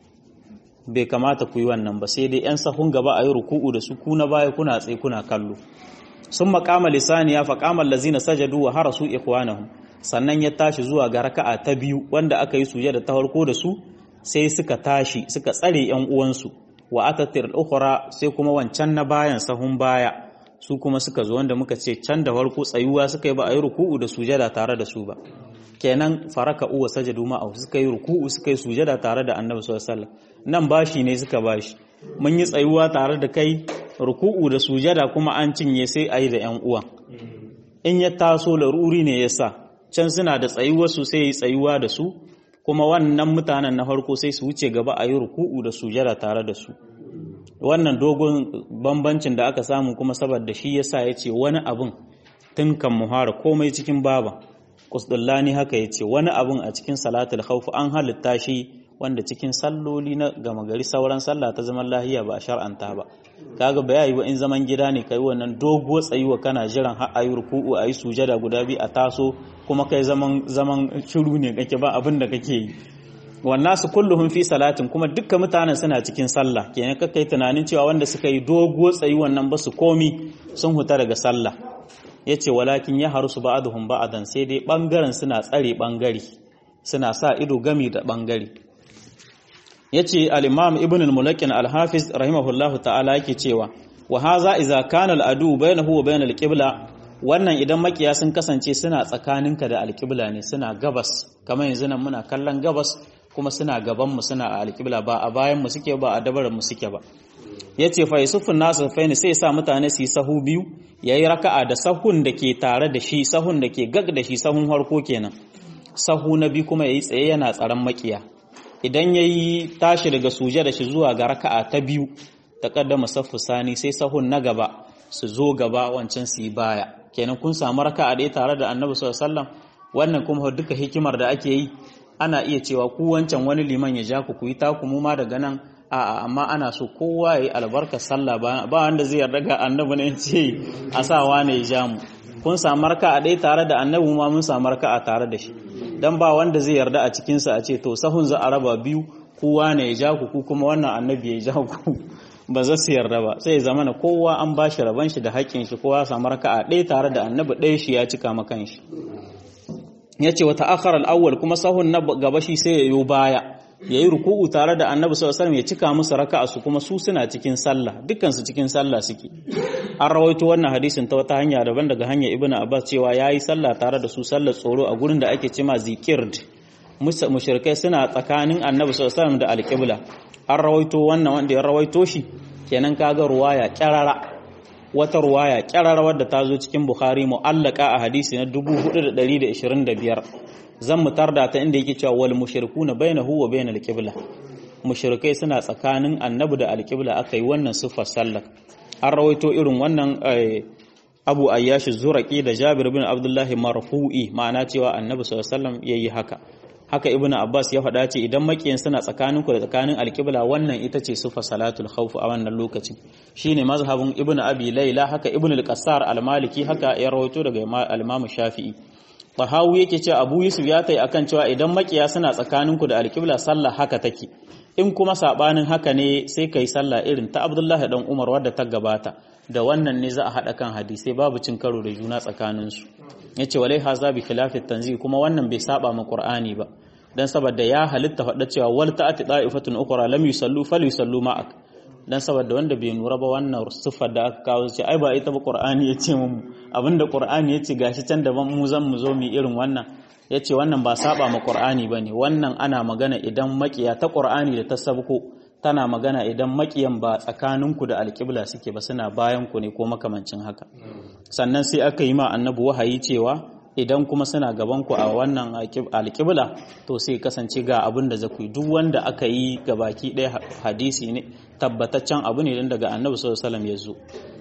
bai kamata ku yi wannan ba sai dai 'yan sahun gaba a yi ruku'u da su ku na baya kuna tsaye kuna kallo sun makama lisaniya fa kamar lazina sajadu wa harasu ikwanahum sannan ya tashi zuwa ga raka'a ta biyu wanda aka yi sujada ta farko da su sai suka tashi suka tsare 'yan uwansu wa atatir ukhra sai kuma wancan na bayan sahun baya su kuma suka zo wanda muka ce can da farko tsayuwa suka yi ba a yi ruku'u da sujada tare da su ba kenan faraka uwa sajadu ma'au suka yi ruku'u suka yi sujada tare da annabi sallallahu alaihi wasallam nan bashi ne suka bashi mun yi tsayuwa tare da kai ruku'u da sujada kuma an cinye sai ayi da yan uwa in ya taso laruri ne yasa can suna da tsayuwar su sai yi tsayuwa da su kuma wannan mutanen na farko sai su wuce gaba ayi ruku'u da sujada tare da su wannan dogon bambancin da aka samu kuma saboda shi yasa yace wani abun tun kan muhara komai cikin baba Kusdullani haka ya ce wani abun a cikin salatul khawf an halitta shi wanda cikin salloli na gama gari sauran sallah ta zaman lahiya ba a shar'anta ba kaga ba yayi ba in zaman gida ne kai wannan doguwar tsayuwa kana jiran har ayi ruku'u ayi sujada guda biyu a taso kuma kai zaman zaman shiru ne kake ba abin da kake yi wannan su kulluhum fi salatin kuma dukkan mutanen suna cikin sallah kenan kai tunanin cewa wanda suka yi doguwar tsayuwan nan ba su komi sun huta daga sallah yace walakin ya harusu ba'dhum ba'dan sai dai bangaren suna tsare bangare suna sa ido gami da bangare yace al-imam ibn al-mulakin al-hafiz rahimahullahu ta'ala yake cewa wa haza idza kana al-adu bainahu wa bain al-qibla wannan idan makiya sun kasance suna tsakaninka da al-qibla ne suna gabas kamar yanzu nan muna kallon gabas kuma suna gaban mu suna a al-qibla ba a bayan mu suke ba a dabaran mu suke ba yace fa yusufun nasu faini sai sa mutane su yi sahu biyu yayi raka'a da sahun da ke tare da shi sahun da ke gag da shi sahun harko kenan sahu na biyu kuma yayi tsaye yana tsaron makiya idan yayi tashi daga suje da shi zuwa ga raka'a ta biyu ta kaddama saffu sani sai sahun na gaba su zo gaba wancan su yi baya kenan kun samu raka'a ɗaya tare da annabi sallallahu alaihi wasallam wannan kuma duka hikimar da ake yi ana iya cewa ku wancan wani liman ya ja ku ku yi taku mu ma daga nan a'a amma ana so kowa ya yi albarkar sallah ba wanda zai yarda ga annabi ne ce a sa wane ya ja mu kun samu raka a ɗaya tare da annabi ma mun samu raka a tare da shi dan ba wanda zai yarda a cikinsa a ce to sahun za a raba biyu kowa ne ya ja ku ku kuma wannan annabi ya ja ku ba za su yarda ba sai ya zama na kowa an ba shi raban shi da haƙƙin shi kowa samu raka a ɗaya tare da annabi ɗaya shi ya cika makan shi ya ce wata akharar awwal kuma sahun na gaba shi sai ya yo baya ya yi ruku'u tare da annabi sallallahu alaihi ya cika musu raka'a su kuma su suna cikin sallah dukkan su cikin sallah suke an rawaito wannan hadisin ta wata hanya daban daga hanya ibnu abbas cewa yayi sallah tare da su sallar tsoro a gurin da ake cema zikird mushrikai suna tsakanin annabi sallallahu alaihi da alqibla an rawaito wannan wanda ya rawaito shi kenan kaga ruwaya kyarara wata ruwaya kyarara wadda ta zo cikin bukhari mu'allaka a hadisi na 4125 zan mu tarda ta inda yake cewa wal mushrikuna bainahu wa bainal qibla mushrikai suna tsakanin annabi da alqibla akai wannan sifar sallah an rawaito irin wannan Abu Ayyash Zuraqi da Jabir bin Abdullah marfu'i ma'ana cewa annabi sallallahu alaihi wasallam yayi haka haka Ibn Abbas ya faɗa ce idan makiyin suna tsakanin ku da tsakanin alqibla wannan ita ce sifar salatul khawf a wannan lokacin shine mazhabin Ibn Abi Layla haka Ibn al-Qassar al-Maliki haka ya rawaito daga al-Imam Shafi'i Tahawu yake ce Abu Yusuf ya tai akan cewa idan makiya suna tsakaninku da alƙibla sallah haka take in kuma sabanin haka ne sai kai sallah irin ta Abdullah dan Umar wadda ta gabata da wannan ne za a hada kan hadisai babu cin karo da juna tsakanin su yace walai haza bi khilafi tanzih kuma wannan bai saba ma Qur'ani ba dan saboda ya halitta faɗa cewa wal ta'ati da'ifatun ukhra lam yusallu falyusallu ma'ak dan saboda wanda bai nura ba wannan siffar da aka kawo ce ai ba ita ba qur'ani yace mu abinda qur'ani yace gashi can daban mu zan mu zo mu irin wannan yace wannan ba saba ma qur'ani bane wannan ana magana idan makiya ta qur'ani da ta sabko tana magana idan makiyan ba tsakaninku da alƙibla suke ba suna bayan ku ne ko makamancin haka sannan sai aka yi ma annabi wahayi cewa idan kuma suna gaban ku a wannan alƙibla to sai kasance ga abin da zaku yi duk wanda aka yi ga baki ɗaya hadisi ne tabbataccen abu ne dan daga annabi sallallahu alaihi wasallam ya zo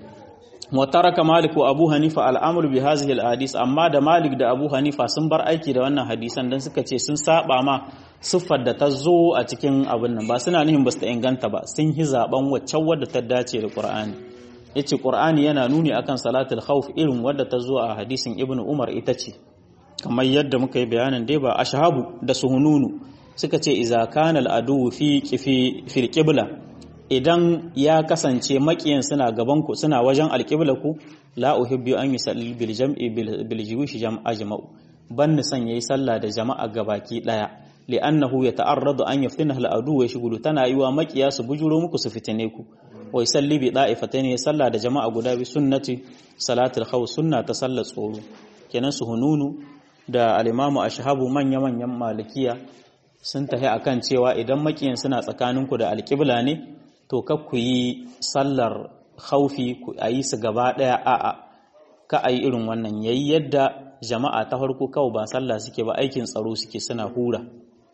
wa taraka malik wa abu hanifa al'amru bi hadhihi al amma da malik da abu hanifa sun bar aiki da wannan hadisan dan suka ce sun saba ma siffar da ta zo a cikin abin nan ba suna nihin ba su ta inganta ba sun yi zaben waccan wadda ta dace da qur'ani yace qur'ani yana nuni akan salatul khawf irin wadda ta zo a hadisin ibnu umar ita ce kamar yadda muka yi bayanin dai ba ashabu da suhununu suka ce iza kana al'adu fi kifi fil qibla idan ya kasance makiyan suna gaban ku suna wajen alqibla ku la uhibbu an yusalli bil jam'i bil jiwish jam'a jama'u ban ni san yayi sallah da jama'a gabaki daya li'annahu yata'arradu an yaftina al'adu wa yashghulu tana yiwa makiya su bujuro muku su fitine ku wa yusalli bi da'ifatayn ya sallah da jama'a guda bi sunnati salatul khawf sunna ta sallar tsoro kenan su hununu da al-imamu ashhabu manya manyan malikiya sun tafi akan cewa idan makiyan suna tsakaninku da alƙibla ne to kar ku yi sallar khaufi ku ayi su gaba daya a'a ka ayi irin wannan yayi yadda jama'a ta farko kawai ba sallah suke ba aikin tsaro suke suna hura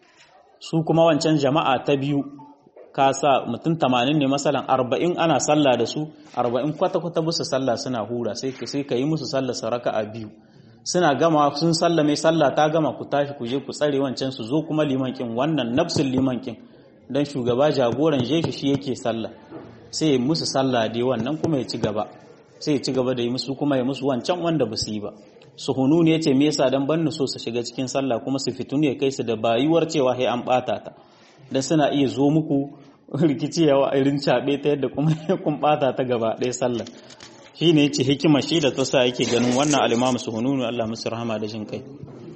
su kuma wancan jama'a ta biyu ka sa mutum tamanin ne masalan arba'in ana sallah da su arba'in kwata-kwata musu sallah suna hura sai ka yi musu sallah saraka a biyu suna gama sun sallame sallah ta gama ku tashi ku je ku tsare wancan su zo kuma liman kin wannan nafsul liman kin dan shugaba jagoran jeshi shi yake sallah sai musu sallah dai wannan kuma ya ci gaba sai ya ci gaba da yi musu kuma ya musu wancan wanda ba su yi ba su hunu ne yace me yasa dan banni so su shiga cikin sallah kuma su fitu ne kai su da bayuwar cewa sai an bata ta dan suna iya zo muku rikici yawa irin cabe ta yadda kuma kun bata ta gaba ɗaya sallah shine yace hikima shi da ta sa yake ganin wannan al-Imam Suhununu Allah musu rahama da jin kai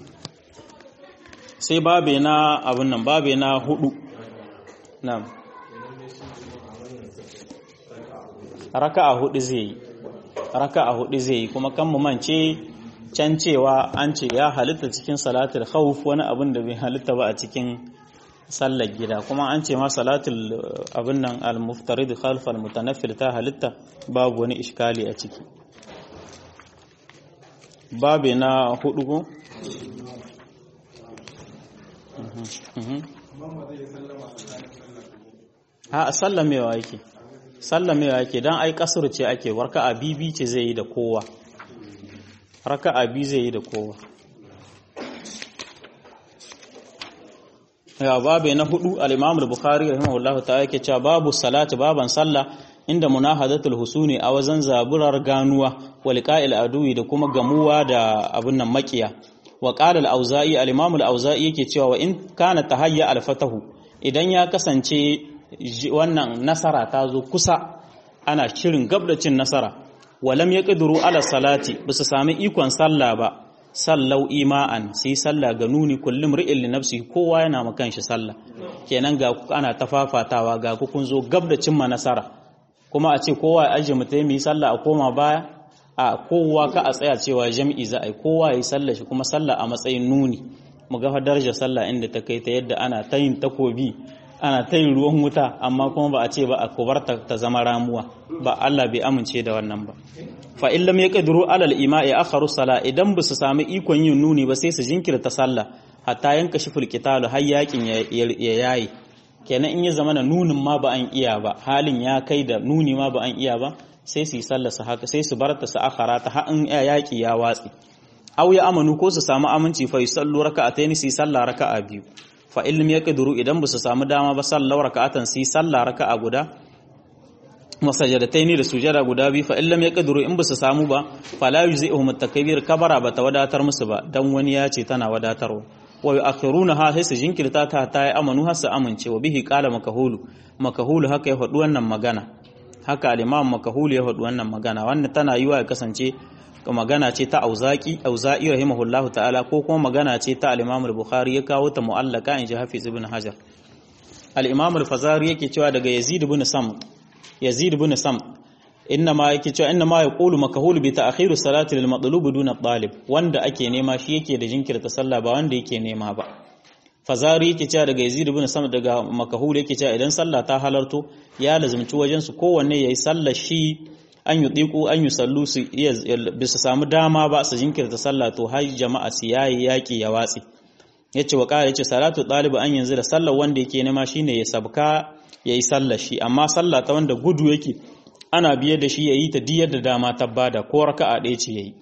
sai babe na abun nan babe na hudu na'am raka'a hudu zai yi raka'a hudu zai yi kuma kan mu mance can cewa an ce ya halitta cikin salatul khawf wani abin da bai halitta ba a cikin sallar gida kuma an ce ma salatul abin nan al-muftarid khalf al-mutanaffil ta halitta babu wani iskali a ciki babe na hudu ko ha sallamewa yake sallamewa yake dan ai kasur ce ake warka a bibi ce zai yi da kowa raka'a bi zai yi da kowa ya babu na hudu al-Imam al-Bukhari rahimahullahu ta'ala yake cewa babu salati baban sallah inda munahadatul husuni a wazan zaburar ganuwa wa liqa'il aduwi da kuma gamuwa da abun nan makiya wa qala al-Auza'i al-Imam al-Auza'i yake cewa wa in kana tahayya al-fatahu idan ya kasance wannan nasara ta zo kusa ana shirin gabdacin nasara walam ya ƙiduru ala salati ba su sami ikon sallah ba sallau ima'an sai sallah ga nuni kullum ri'il li nafsi kowa yana makan shi sallah kenan ga ana tafafatawa ga ku kun zo gab da cimma nasara kuma a ce kowa ya aje mutai yi sallah a koma baya a kowa ka a tsaya cewa jami'i za a yi kowa ya yi sallah shi kuma sallah a matsayin nuni mu ga darajar sallah inda ta kai ta yadda ana ta yin takobi ana ta yin ruwan wuta amma kuma ba a ce ba a kubarta ta zama ramuwa ba Allah bai amince da wannan ba fa in lam yaqdiru alal ima'i akharu sala idan ba su sami ikon yin nuni ba sai su jinkirta sallah hatta yanka shiful qitalu har yakin ya yayi kenan in ya zama na nunin ma ba an iya ba halin ya kai da nuni ma ba an iya ba sai su yi sallah su haka sai su barta su akhara ta har in yaki ya watsi aw ya amanu ko su samu aminci fa yusallu raka'atayn su yi sallah raka'a biyu fa ilm ya kaduru idan ba su samu dama ba sallar raka'atan sai sallah raka'a guda masajadataini da sujada guda biyu fa illam ya kaduru in ba su samu ba fala yuzihum at-takbir kabara ba ta wadatar musu ba dan wani ya ce tana wadatarwa wa yu'akhiruna ha sai su jinkirta ta ta yi amanu har su amince wa bihi qala makahulu makahulu haka ya faɗi wannan magana haka al-imam makahulu ya faɗi wannan magana wannan tana yiwa ya kasance magana ce ta auzaki auza'i rahimahullahu ta'ala ko kuma magana ce ta al-Imam al-Bukhari ya kawo ta mu'allaka in ji Hafiz ibn Hajar al-Imam al-Fazari yake cewa daga Yazid ibn Sam Yazid ibn Sam inna ma yake cewa inna ma yaqulu makahul bi ta'khir salati lil matlub duna talib wanda ake nema shi yake da jinkirta sallah ba wanda yake nema ba Fazari yake cewa daga Yazid ibn Sam daga makahul yake cewa idan sallah ta halarto ya lazumci wajen su kowanne yayi sallar shi an yi ɗiku an yi sallu su bisa samu dama ba su jinkirta sallah to har jama'a su yayi yaƙi ya watsi ya ce wa ƙara ya ce salatu ɗaliba an yanzu da sallar wanda yake nema shine ya sabka ya yi sallar shi amma sallah ta wanda gudu yake ana biye da shi ya yi ta diyar da dama ta bada ko raka'a ɗaya ce ya yi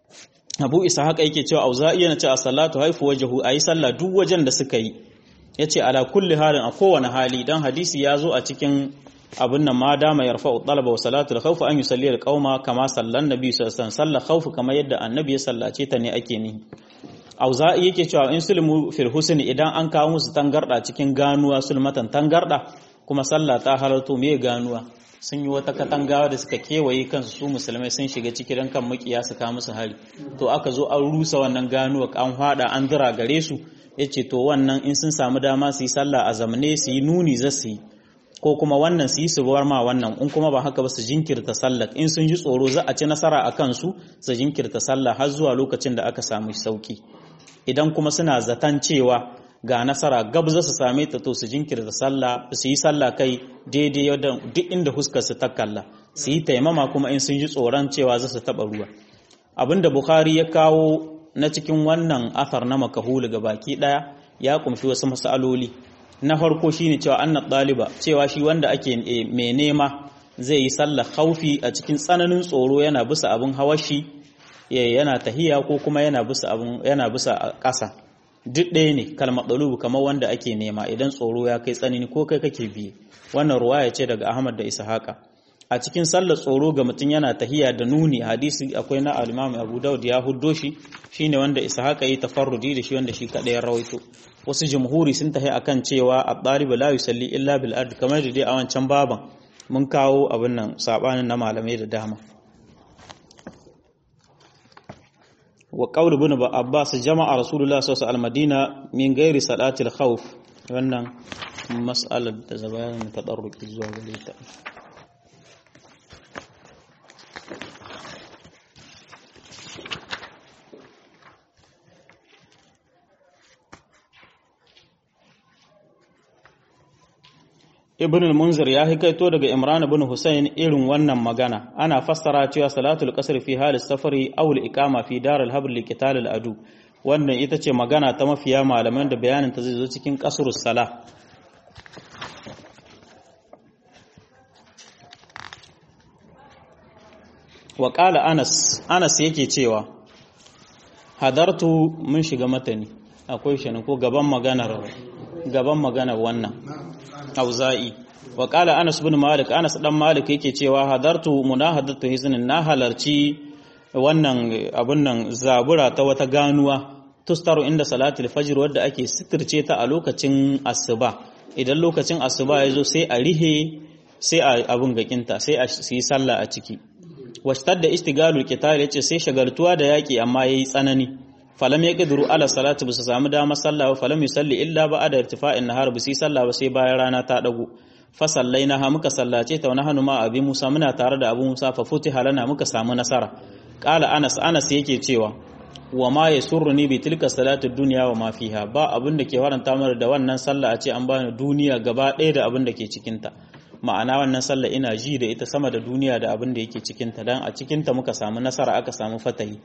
abu isa haka yake cewa auza'i yana ce a salatu haifu wajahu a yi sallah duk wajen da suka yi ya ce ala kulli halin a kowane hali dan hadisi ya zo a cikin abin nan ma dama yarfa'u talaba wa salatu al-khawf an yusalli al-qauma kama sallan nabi sallallahu alaihi wasallam khawf kama yadda annabi ya sallace ta ne ake ni auza'i yake cewa in sulmu fil husni idan an kawo musu tangarda cikin ganuwa sulmatan tangarda kuma sallah ta halarto me ganuwa sun yi wata katangawa da suka kewaye kansu su musulmai sun shiga ciki dan kan makiya su ka musu hari to aka zo an rusa wannan ganuwa an hada an dira gare su yace to wannan in sun samu dama su yi sallah a zamne su yi nuni za su yi ko kuma wannan su yi su bar ma wannan in kuma ba haka ba su jinkirta sallah in sun ji tsoro za a ci nasara a kansu su jinkirta sallah har zuwa lokacin da aka samu sauki idan kuma suna zaton cewa ga nasara gab za su same ta to su jinkirta sallah su yi sallah kai daidai yadda duk inda huskar su ta kalla su yi taimama kuma in sun ji tsoron cewa za su taba ruwa abinda bukhari ya kawo na cikin wannan athar na makahulu ga baki daya ya kumshi wasu masaloli na farko shine cewa anna ɗaliba cewa shi wanda ake mai nema zai yi sallar khaufi a cikin tsananin tsoro yana bisa abin hawashi yana tahiya ko kuma yana bisa abun yana bisa ƙasa duk ɗaya ne kalmar ɗalubu kamar wanda ake nema idan tsoro ya kai tsanani ko kai kake biye wannan ruwaya ce daga Ahmad da Ishaqa a cikin sallar tsoro ga mutum yana tahiya da nuni hadisi akwai na al-Imam Abu Dawud ya huddo shi shine wanda Ishaqa yi tafarrudi da shi wanda shi kadai ya rawaito wasu jumhuri sun tahi akan cewa at-talib la yusalli illa bil ard kamar da dai a wancan baban mun kawo abin nan sabanin na malamai da dama wa qawl ibn Abbas jama'a Rasulullah sallallahu alaihi al-Madina min ghairi salatil khawf wannan mas'alar da zabayan tadarruki zuwa gare ta ibn al-munzir ya hikaito daga imran ibn husayn irin wannan magana ana fassara cewa salatul qasr fi halis safari aw al-iqama fi dar al-habr li qital al-adu wannan ita ce magana ta mafiya malaman da bayanin ta zai zo cikin qasrus salah wa qala anas anas yake cewa hadartu mun shiga matani akwai shi ko gaban maganar gaban maganar wannan auza'i wa qala anas bin malik anas dan malik yake cewa hadartu munahadatu hiznin na halarci wannan abun nan zabura ta wata ganuwa tustaru inda salatul fajr wadda ake sitirce ta a lokacin asuba idan lokacin asuba yazo sai a rihe sai a abun gakinta sai a yi sallah a ciki washtadda istigalul qital yace sai shagaltuwa da yaki amma yayi tsanani falam yaqdiru ala salati bisa samu damar sallah ba falam yusalli illa ba'da irtifa'in nahar bisi sallah ba sai bayan rana ta dago fa sallaina ha muka sallace ta wa nahnu ma abi Musa muna tare da Abu Musa fa futiha lana muka samu nasara qala Anas Anas yake cewa wa ma yasurruni bi tilka salatu dunya wa ma fiha ba abin da ke faranta mana da wannan sallah a ce an bani duniya gaba ɗaya da abin da ke cikin ta ma'ana wannan sallah ina ji da ita sama da duniya da abin da yake cikin ta dan a cikin ta muka samu nasara aka samu fatahi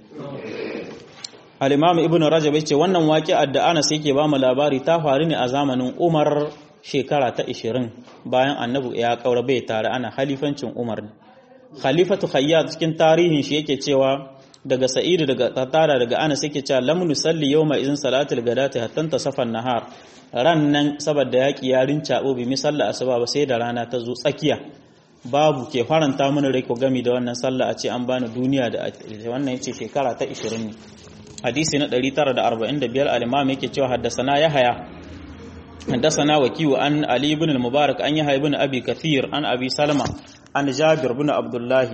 al-imam ibnu rajab yace wannan waqi'ar da Anas yake ba mu labari ta faru ne a zamanin Umar shekara ta 20 bayan annabi ya kaura bai tare ana halifancin Umar ne khalifatu khayyat cikin tarihin shi yake cewa daga sa'idu daga tattara daga Anas yake cewa lam nusalli yawma izin salatul gadati hatta tasafan nahar ran nan saboda yaki ya rinca bi misalla asuba ba sai da rana ta zo tsakiya babu ke faranta mana rai ko gami da wannan sallah a ce an bani duniya da wannan yace shekara ta 20 ne hadisi na 945 al-imam yake cewa haddasana yahya haddasana wakiyu an ali ibn al-mubarak an yahya ibn abi kathir an abi salma an jabir ibn abdullahi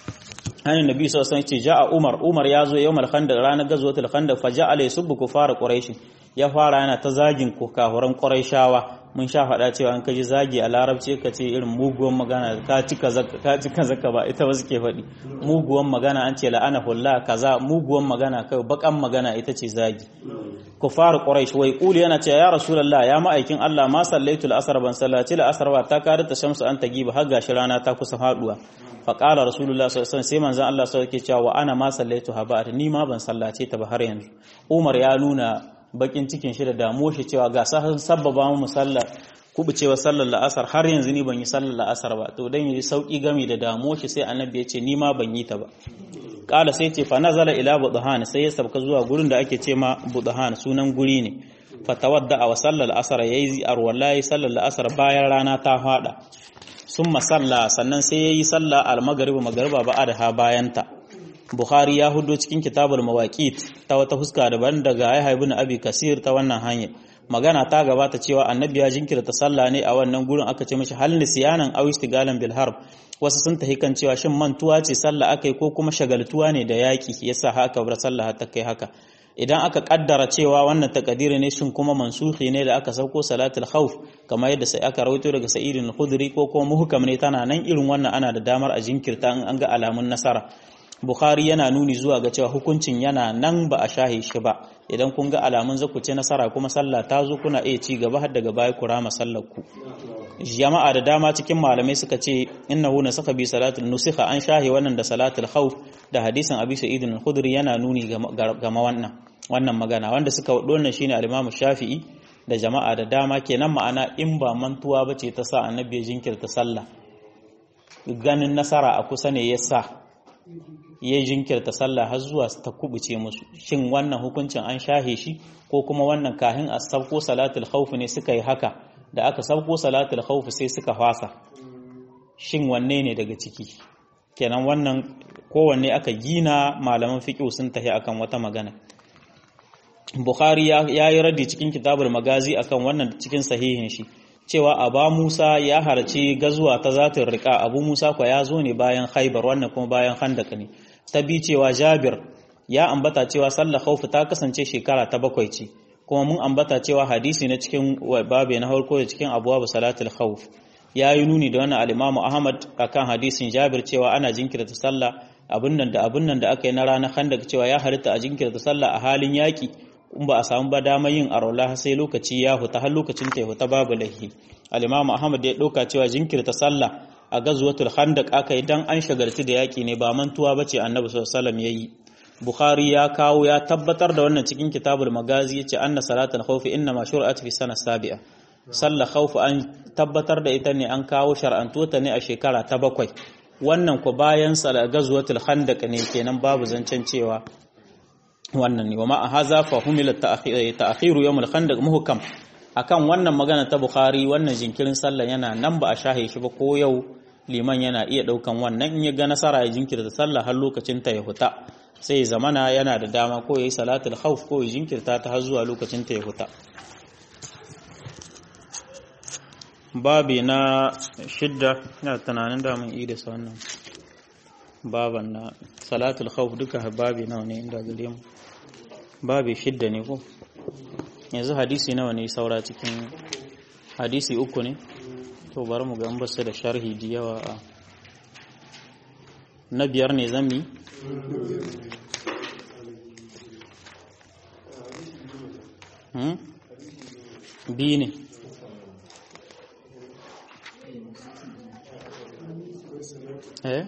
an nabi sallallahu alaihi wasallam ja'a umar umar yazo yawmal khandaq ranar gazwatul khandaq fa ja'a yasubbu kufara quraish ya fara yana ta zagin kafuran quraishawa mun sha faɗa cewa an kaji zagi a larabci ka ce irin muguwan magana ka cika zaka ka cika zaka ba ita ba suke faɗi muguwan magana an ce la'ana hulla kaza muguwan magana kai bakan magana ita ce zagi kufar quraish wai quli yana cewa ya rasulullah ya ma'aikin Allah ma sallaitu al-asr ban sallati al-asr ba ta kada ta shamsu an tagiba har gashi rana ta kusa faduwa fa qala rasulullah sallallahu alaihi wasallam sai manzon Allah sallallahu alaihi cewa wa ana ma sallaitu ha ba ni ma ban sallace ta ba har yanzu Umar ya nuna bakin cikin shi da damuwar shi cewa ga sabbaba mu sallar kubucewa sallar la'asar har yanzu ni ban yi sallar la'asar ba to dan yi sauki game da damuwar shi sai annabi ya ce ni ma ban yi ta ba kala sai ce fa nazala ila budhan sai ya sabka zuwa gurin da ake ce ma budhan sunan guri ne fa tawadda wa sallar asar yayi arwallahi sallar la'asar bayan rana ta fada summa salla sannan sai yayi sallah al-maghrib magriba ba adha bayanta Bukhari ya hudo cikin kitabul mawaqit ta wata huska daban daga Yahya ibn Abi Kasir ta wannan hanya magana ta gabata cewa annabi ya jinkirta sallah ne a wannan gurin aka ce mishi hal nisyanan aw istigalan bil harb wasu sun tahi kan cewa shin mantuwa ce sallah akai ko kuma shagaltuwa ne da yaki yasa haka bar sallah ta kai haka idan aka kaddara cewa wannan takadiri ne shin kuma mansuhi ne da aka sauko salatul khawf kamar yadda sai aka rawaito daga sa'id al-khudri ko kuma muhkam ne tana nan irin wannan ana da damar a jinkirta in an ga alamun nasara Bukhari yana nuni zuwa ga cewa hukuncin yana nan ba a shahe shi ba idan kun ga alamun zaku ce nasara kuma sallah ta zo kuna iya ci gaba har daga baya ku rama sallar ku jama'a da dama cikin malamai suka ce innahu nasakha bi salatul nusikha an shahe wannan da salatul khawf da hadisin abi sa'id al-khudri yana nuni ga wannan wannan magana wanda suka wado wannan shine al-imam shafi'i da jama'a da dama kenan ma'ana in ba mantuwa bace ta sa annabi ya jinkirta sallah ganin nasara a kusa ne yasa ya jinkirta sallah har zuwa ta kubuce musu shin wannan hukuncin an shahe shi ko kuma wannan kahin a sabko salatul khawf ne suka yi haka da aka sabko salatul khawf sai suka fasa shin wanne ne daga ciki kenan wannan kowanne aka gina malaman fiqh sun tafi akan wata magana Bukhari ya yi raddi cikin kitabul magazi akan wannan cikin sahihin shi cewa Aba Musa ya harci gazuwa ta zatin riƙa Abu Musa kwa ya zo ne bayan Khaibar wannan kuma bayan Khandaq ne ta bi cewa Jabir ya ambata cewa sallar khawf ta kasance shekara ta bakwai ce kuma mun ambata cewa hadisi na cikin babe na farko da cikin abwab salatul khawf ya yi nuni da wannan al-Imam Ahmad akan hadisin Jabir cewa ana jinkirta sallah abun nan da abun nan da aka yi na ranar Khandaq cewa ya halitta a jinkirta sallah a halin yaki in ba a samu ba dama yin arola sai lokaci ya huta har lokacin ta huta babu lahi al-imamu ahmad ya dauka cewa jinkirta sallah a gazwatul khandaq aka yi dan an shagarci da yaki ne ba mantuwa bace annabi sallallahu alaihi wasallam yayi bukhari ya kawo ya tabbatar da wannan cikin kitabul magazi yace anna salatul khawf inna ma shur'at fi sana sabi'a sallah khawf an tabbatar da ita ne an kawo shar'anto ta ne a shekara ta bakwai wannan ku bayan salat gazwatul khandaq ne kenan babu zancen cewa wannan ne wa ma haza fa humila ta'khiru yawm al-khandaq muhkam akan wannan magana ta bukhari wannan jinkirin sallah yana nan ba a shahe shi ba ko yau liman yana iya daukan wannan in ya ga nasara ya jinkirta sallah har lokacin ta ya huta sai zamana yana da dama ko yayi salatul khawf ko ya jinkirta ta har zuwa lokacin ta ya huta babi na shidda ina tunanin da mun ida sa wannan baban na salatul khawf duka babi nawa ne inda gare mu babi shidda ne ko yanzu hadisi nawa ne saura cikin hadisi uku ne to bari mu ga an basu da sharhi da yawa a na biyar ne zami hmm? biyu ne eh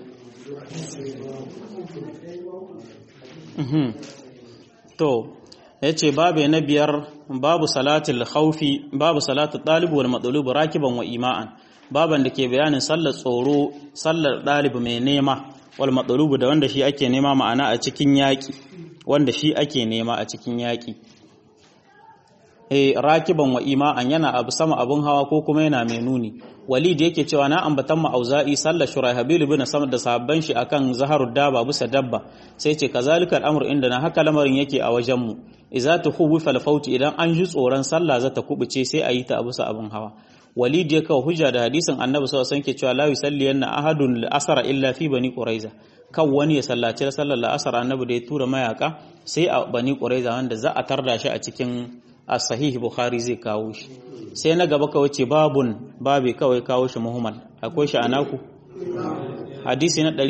to yace babu na biyar babu salatul khawfi babu salatul talib wal matlub rakiban wa ima'an baban da ke bayanin sallar tsoro sallar dalib mai nema wal matlub da wanda shi ake nema ma'ana a cikin yaki wanda shi ake nema a cikin yaki eh rakiban wa ima'an yana abu sama abun hawa ko kuma yana mai nuni walid yake cewa na ambatan ma auza'i sallar shuraihabil ibn samad da sahabban shi akan zaharud daba bisa dabba sai ce kazalika al'amur inda na haka lamarin yake a wajen mu idza tukhwifa al-faut idan an ji tsoron sallah za ta kubuce sai a yi ta abusa abun hawa walid ya kawo hujja da hadisin annabi sallallahu alaihi wasallam ke cewa la yusalliyanna ahadun al-asra illa fi bani quraiza kan wani ya sallaci sallar al-asr annabi da ya tura mayaka sai a bani quraiza wanda za a tarda shi a cikin as-sahih bukhari zai kawo shi sai na gaba kawai ce babun babe kawai kawo shi muhammad akwai shi anaku hadisi na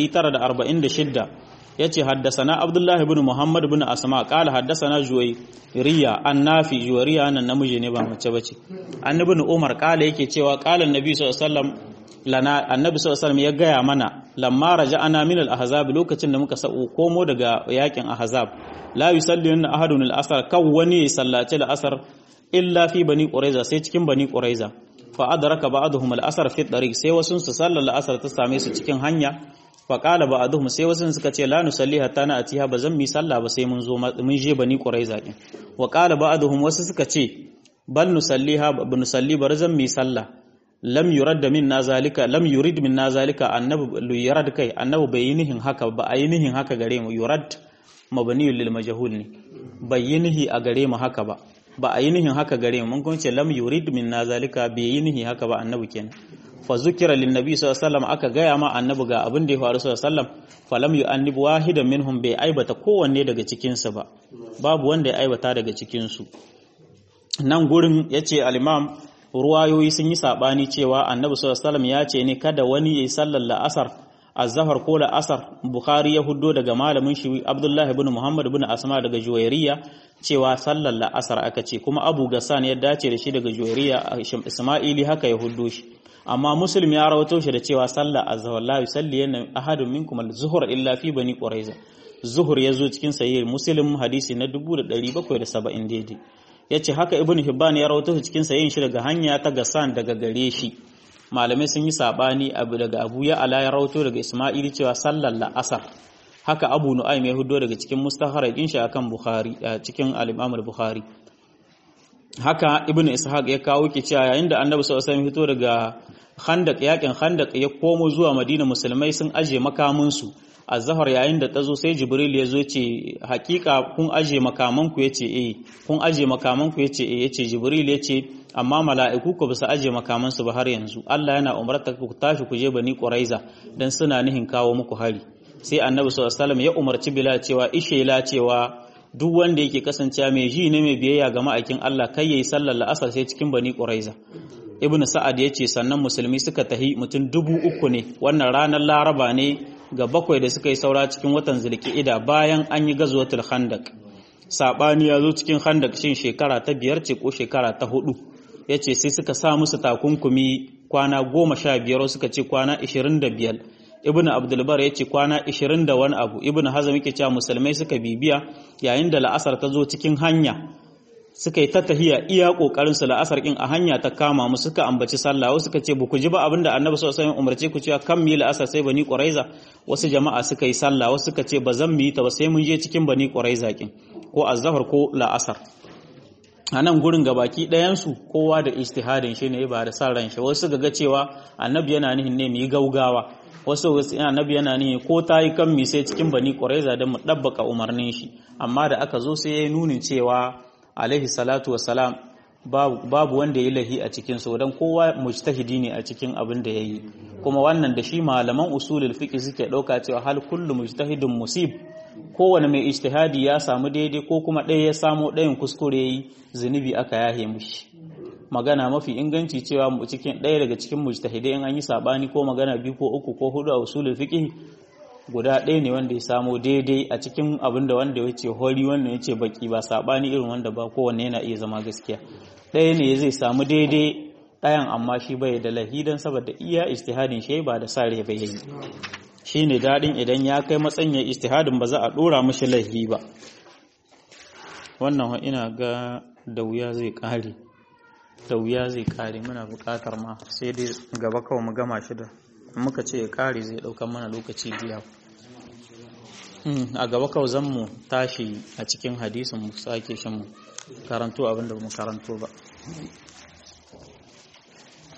946 yace haddasana abdullahi ibn muhammad ibn asma qala haddasana juwayriya annafi juwayriya nan namiji ne ba mace bace annabi ibn umar qala yake cewa qala annabi sallallahu alaihi wasallam lana annabi sallallahu alaihi wasallam ya gaya mana lamma raja'ana min al-ahzab lokacin da muka sa'u komo daga yakin ahzab la yusalli ahadun al-asr kan wani sallaci al-asr illa fi bani quraiza sai cikin bani quraiza fa adraka ba'dhum al-asr fi tariq sai wasu su sallar al-asr ta same su cikin hanya fa qala ba'dhum sai wasu suka ce la nusalli hatta na atiha ba zan mi sallah ba sai mun zo mun je bani quraiza din wa qala ba'dhum wasu suka ce bal nusalliha ba nusalli bar zan mi sallah lam yurad minna zalika lam yurid minna zalika annabi yurad kai annabi bai yi nihin haka ba a yi nihin haka gare mu yurad mabniyul lil majhul ne bai yi nihi a gare mu haka ba ba a yi nihin haka gare mu mun kuma ce lam yurid minna zalika bai yi nihi haka ba annabi kenan fa zukira lin nabi sallallahu alaihi wasallam aka gaya ma annabi ga abin da ya faru sallallahu alaihi wasallam fa lam yu'annib wahidan minhum bai aibata kowanne daga cikin su ba babu wanda ya aibata daga cikin su nan gurin yace al-imam ruwayoyi sun yi sabani cewa annabi sallallahu alaihi wasallam ya ce ne kada wani yayi sallar la'asar azhar ko la'asar bukhari ya huddo daga malamin shi abdullahi ibn muhammad ibn asma daga juwairiya cewa sallar la'asar aka ce kuma abu gassan ya dace da shi daga juwairiya isma'ili haka ya huddo shi amma muslim ya rawato shi da cewa sallar azhar la yusalli yana ahadun minkum al-zuhur illa fi bani quraiza zuhur yazo cikin sahih muslim hadisi na 1770 daidai yace haka ibn hibban ya rawato shi cikin sahihin shi daga hanya ta gassan daga gare shi malamai sun yi sabani abu daga abu ya ala ya rawato daga isma'ili cewa sallar la'asar haka abu nu'aym ya hudo daga cikin mustaharakin shi akan bukhari cikin al-imam al-bukhari haka ibn ishaq ya kawo ki cewa yayin da annabi sallallahu alaihi fito daga khandaq yakin khandaq ya komo zuwa madina musulmai sun aje makamin su azhar yayin da tazo sai jibril ya zo ce hakika kun aje makaman ku yace eh kun aje makaman ku yace eh yace jibril yace amma mala'iku ku bisa aje makaman su ba har yanzu Allah yana umarta ku tashi ku je bani quraiza dan suna nihin kawo muku hari sai annabi sallallahu alaihi wasallam ya umarci bilal cewa ishela cewa duk wanda yake kasancewa mai ji ne mai biyayya ga ma'aikin Allah kai yayi sallar la'asar sai cikin bani quraiza ibnu sa'ad yace sannan musulmi suka tahi mutum dubu uku ne wannan ranar laraba ne ga bakwai da suka yi saura cikin watan zulqa'ida bayan an yi gazwatul khandaq sabani ya zo cikin khandaq shin shekara ta biyar ce ko shekara ta hudu yace sai suka sa musu takunkumi kwana goma sha biyar suka ce kwana ishirin da biyar ibn abdulbar ya ce kwana 20 da wani abu ibn hazam yake cewa musulmai suka bibiya yayin da la'asar ta zo cikin hanya suka yi ta tahiya iya kokarin su la'asar kin a hanya ta kama mu suka ambaci sallah wasu suka ce buku ji ba abinda annabi sallallahu alaihi wasallam umarce ku cewa kan mi la'asar sai bani quraiza wasu jama'a suka yi sallah wasu suka ce ba zan mu yi ta ba sai mun je cikin bani quraiza kin ko azhar ko la'asar a nan gurin gabaki ɗayansu kowa da istihadin shi ne ba da sa ran shi wasu ga cewa annabi yana nihin ne mu yi gaugawa wasu wasu annabi yana nihi ko ta yi kan mi sai cikin bani ƙwaraiza don mu ɗabbaka umarnin shi amma da aka zo sai ya yi nunin cewa alaihi salatu wassalam babu wanda ya lahi a cikin su don kowa mujtahidi ne a cikin abin da ya yi kuma wannan da shi malaman usulul fiqh suke ɗauka cewa hal kullu mujtahidin musib kowane mai ijtihadi ya samu daidai ko kuma ɗaya ya samu ɗayan kuskure yi zunubi aka yahe mushi magana mafi inganci cewa cikin ɗaya daga cikin mujtahidai in an yi sabani ko magana biyu ko uku ko hudu a usulul fiqh guda ɗaya ne wanda ya samu daidai a cikin abin da wanda ya ce hori wanda ya ce baki ba sabani irin wanda ba kowanne yana iya zama gaskiya ɗaya ne zai samu daidai ɗayan amma shi bai da lahidan saboda iya ijtihadin shi ba da sare bai yi shi ne daɗin idan ya kai matsayin ya istihadin ba za a ɗora mashi laifi ba wannan ina ga da wuya zai ƙare da wuya zai ƙare muna buƙatar ma sai dai gaba kawai mu gama shi da muka ce ya ƙare zai ɗaukar mana lokaci biya a gaba kawai zan mu tashi a cikin hadisin mu sake shan mu karanto abinda ba mu karanto ba